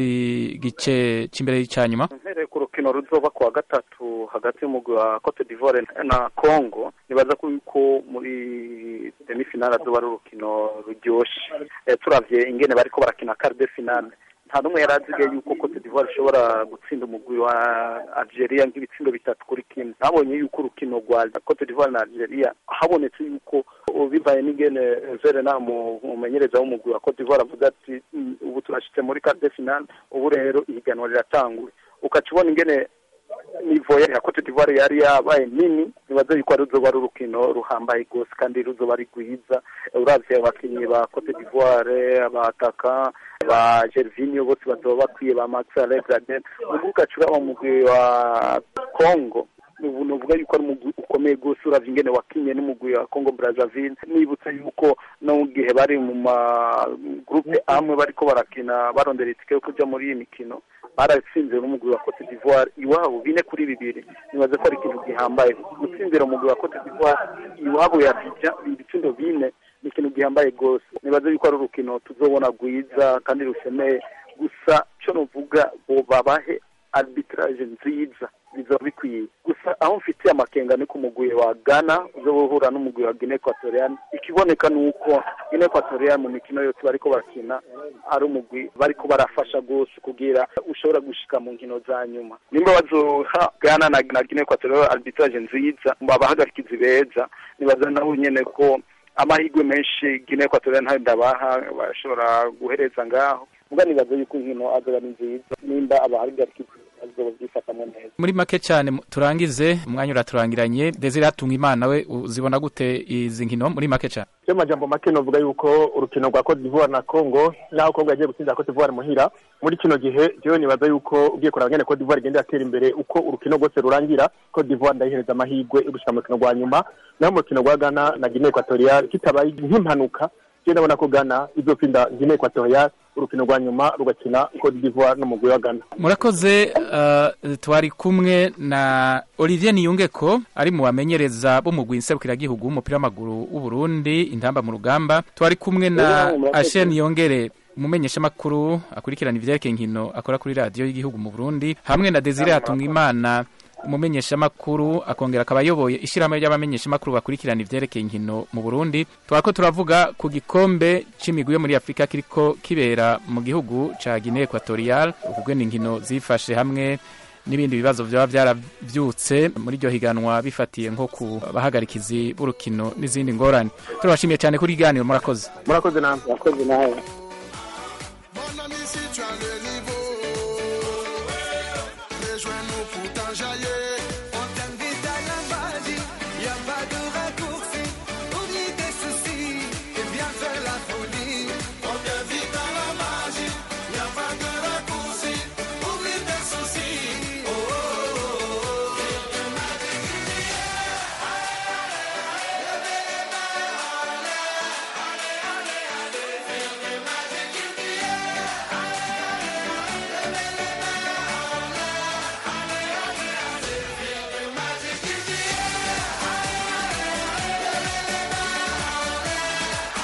z'igice cy'imbere cya nyuma mpereye ku rukino ruzoba ku wa gatatu hagati y'umugwi wa cote d'ivoire na congo nibaza ko yuko muri demifinale azoba ari urukino ruryoshe Eh, turavye ingene bariko barakina quart de finale nta n'umwe yari azigaye yuko cote d'ivoire ishobora gutsinda umugwi wa algeria nk'ibitsindo bitatu kuri kimwe nabonye yuko urukino rwa cote d'ivoire na algeria habonetse yuko ubu bivaye n'ingene verena umumenyereza w'umugwi wa cote d'ivoire avuga ati "Mm, ubu turashitse muri quart de finale ubu rero ihiganwa riratanguye ukaca ubona ingene nivo ya cote d'ivoire yari yabaye nini nibaza yuko ari ruzoba ari urukino ruhambaye rwose kandi ruzoba ari rwiza uravye abakinnyi ba cote d'ivoire abataka ba gervinio bose bazoba bakwiye ba max alegraden ubu ugaca uraba umugwi wa congo ubu nuvuga yuko ari umugwi ukomeye rwose uravye ingene wakinye n'umugwi wa congo brazzaville nibutse yuko no mu gihe bari mu ma groupe amwe bariko barakina barondera itike yo kuja muri iyi mikino baratsinze n'umugwi wa cote d'ivoire iwabo bine kuri bibiri nibaze ko ari ikintu gihambaye gutsinzira umugwi wa cote d'ivoire iwabo ya bija ibitsindo bine ni ikintu gihambaye rwose nibaze yuko ari urukino tuzobona rwiza kandi rushemeye gusa cyo nuvuga bo babahe arbitrage nziza bizoba bikwiye gusa aho mfitiye amakenga ni ku mugwi wa ghana uzoba uhura n'umugwi wa guinea equatorial ikiboneka ni uko guinea equatorial mu mikino yose bariko barakina ari umugwi bariko barafasha rwose kugira ushobora gushika mu nkino za nyuma nimba bazoha ghana na, na guinea equatorial arbitrage nziza babahagarikizi beza nibaza nabo nyene ko amahirwe menshi guinea equatorial ntayo ndabaha bashobora guhereza ngaho muga nibaza yuko inkino azoba ari nziza nimba abahagarikizi bazoba byifatamo neza muri make cyane mu- turangize umwanya uraturangiranye desire hatunga imana we uzibona gute izi nkino muri make cyane cyo majambo make novuga yuko urukino rwa Cote d'Ivoire na Congo naho Congo yagiye gutsinda Cote d'Ivoire muhira muri kino gihe jewe nibaza yuko ugiye kuraba ngene Cote d'Ivoire igenda yatera imbere uko urukino rwose rurangira Cote d'Ivoire ndayihereza amahirwe yo gushika mu rukino rwa nyuma naho mu rukino rwa Ghana na Guinea Equatorial kitabaye nk'impanuka je ndabona ko Ghana izotsinda Guinea Equatorial urukino rwa nyuma rugakina Cote d'Ivoire n'umugwi wa Ghana murakoze uh, twari kumwe na olivier niyungeko ari mu bamenyereza b'umugwi nserukiragihugu w'umupira w'amaguru w'u Burundi intamba mu rugamba twari kumwe na Yeah, murakoze. ashen niyongere umumenyeshamakuru akurikirana ivyerekeye inkino akora kuri radiyo y'igihugu mu burundi hamwe na desire hatungimana umumenyeshamakuru akongera akaba ayoboye ishyirahamwe ry'abamenyeshamakuru bakurikirana ivyerekeye inkino mu burundi twako turavuga ku gikombe c'imigwi yo muri afurika kiriko kibera mu gihugu ca guinea equatorial ukugwena inkino zifashe hamwe n'ibindi bibazo byaba byaravyutse muri iryo higanwa bifatiye nko ku bahagarikizi b'urukino n'izindi ngorane turabashimiye cyane kuri iganiro murakoze murakoze namwe murakoze nawe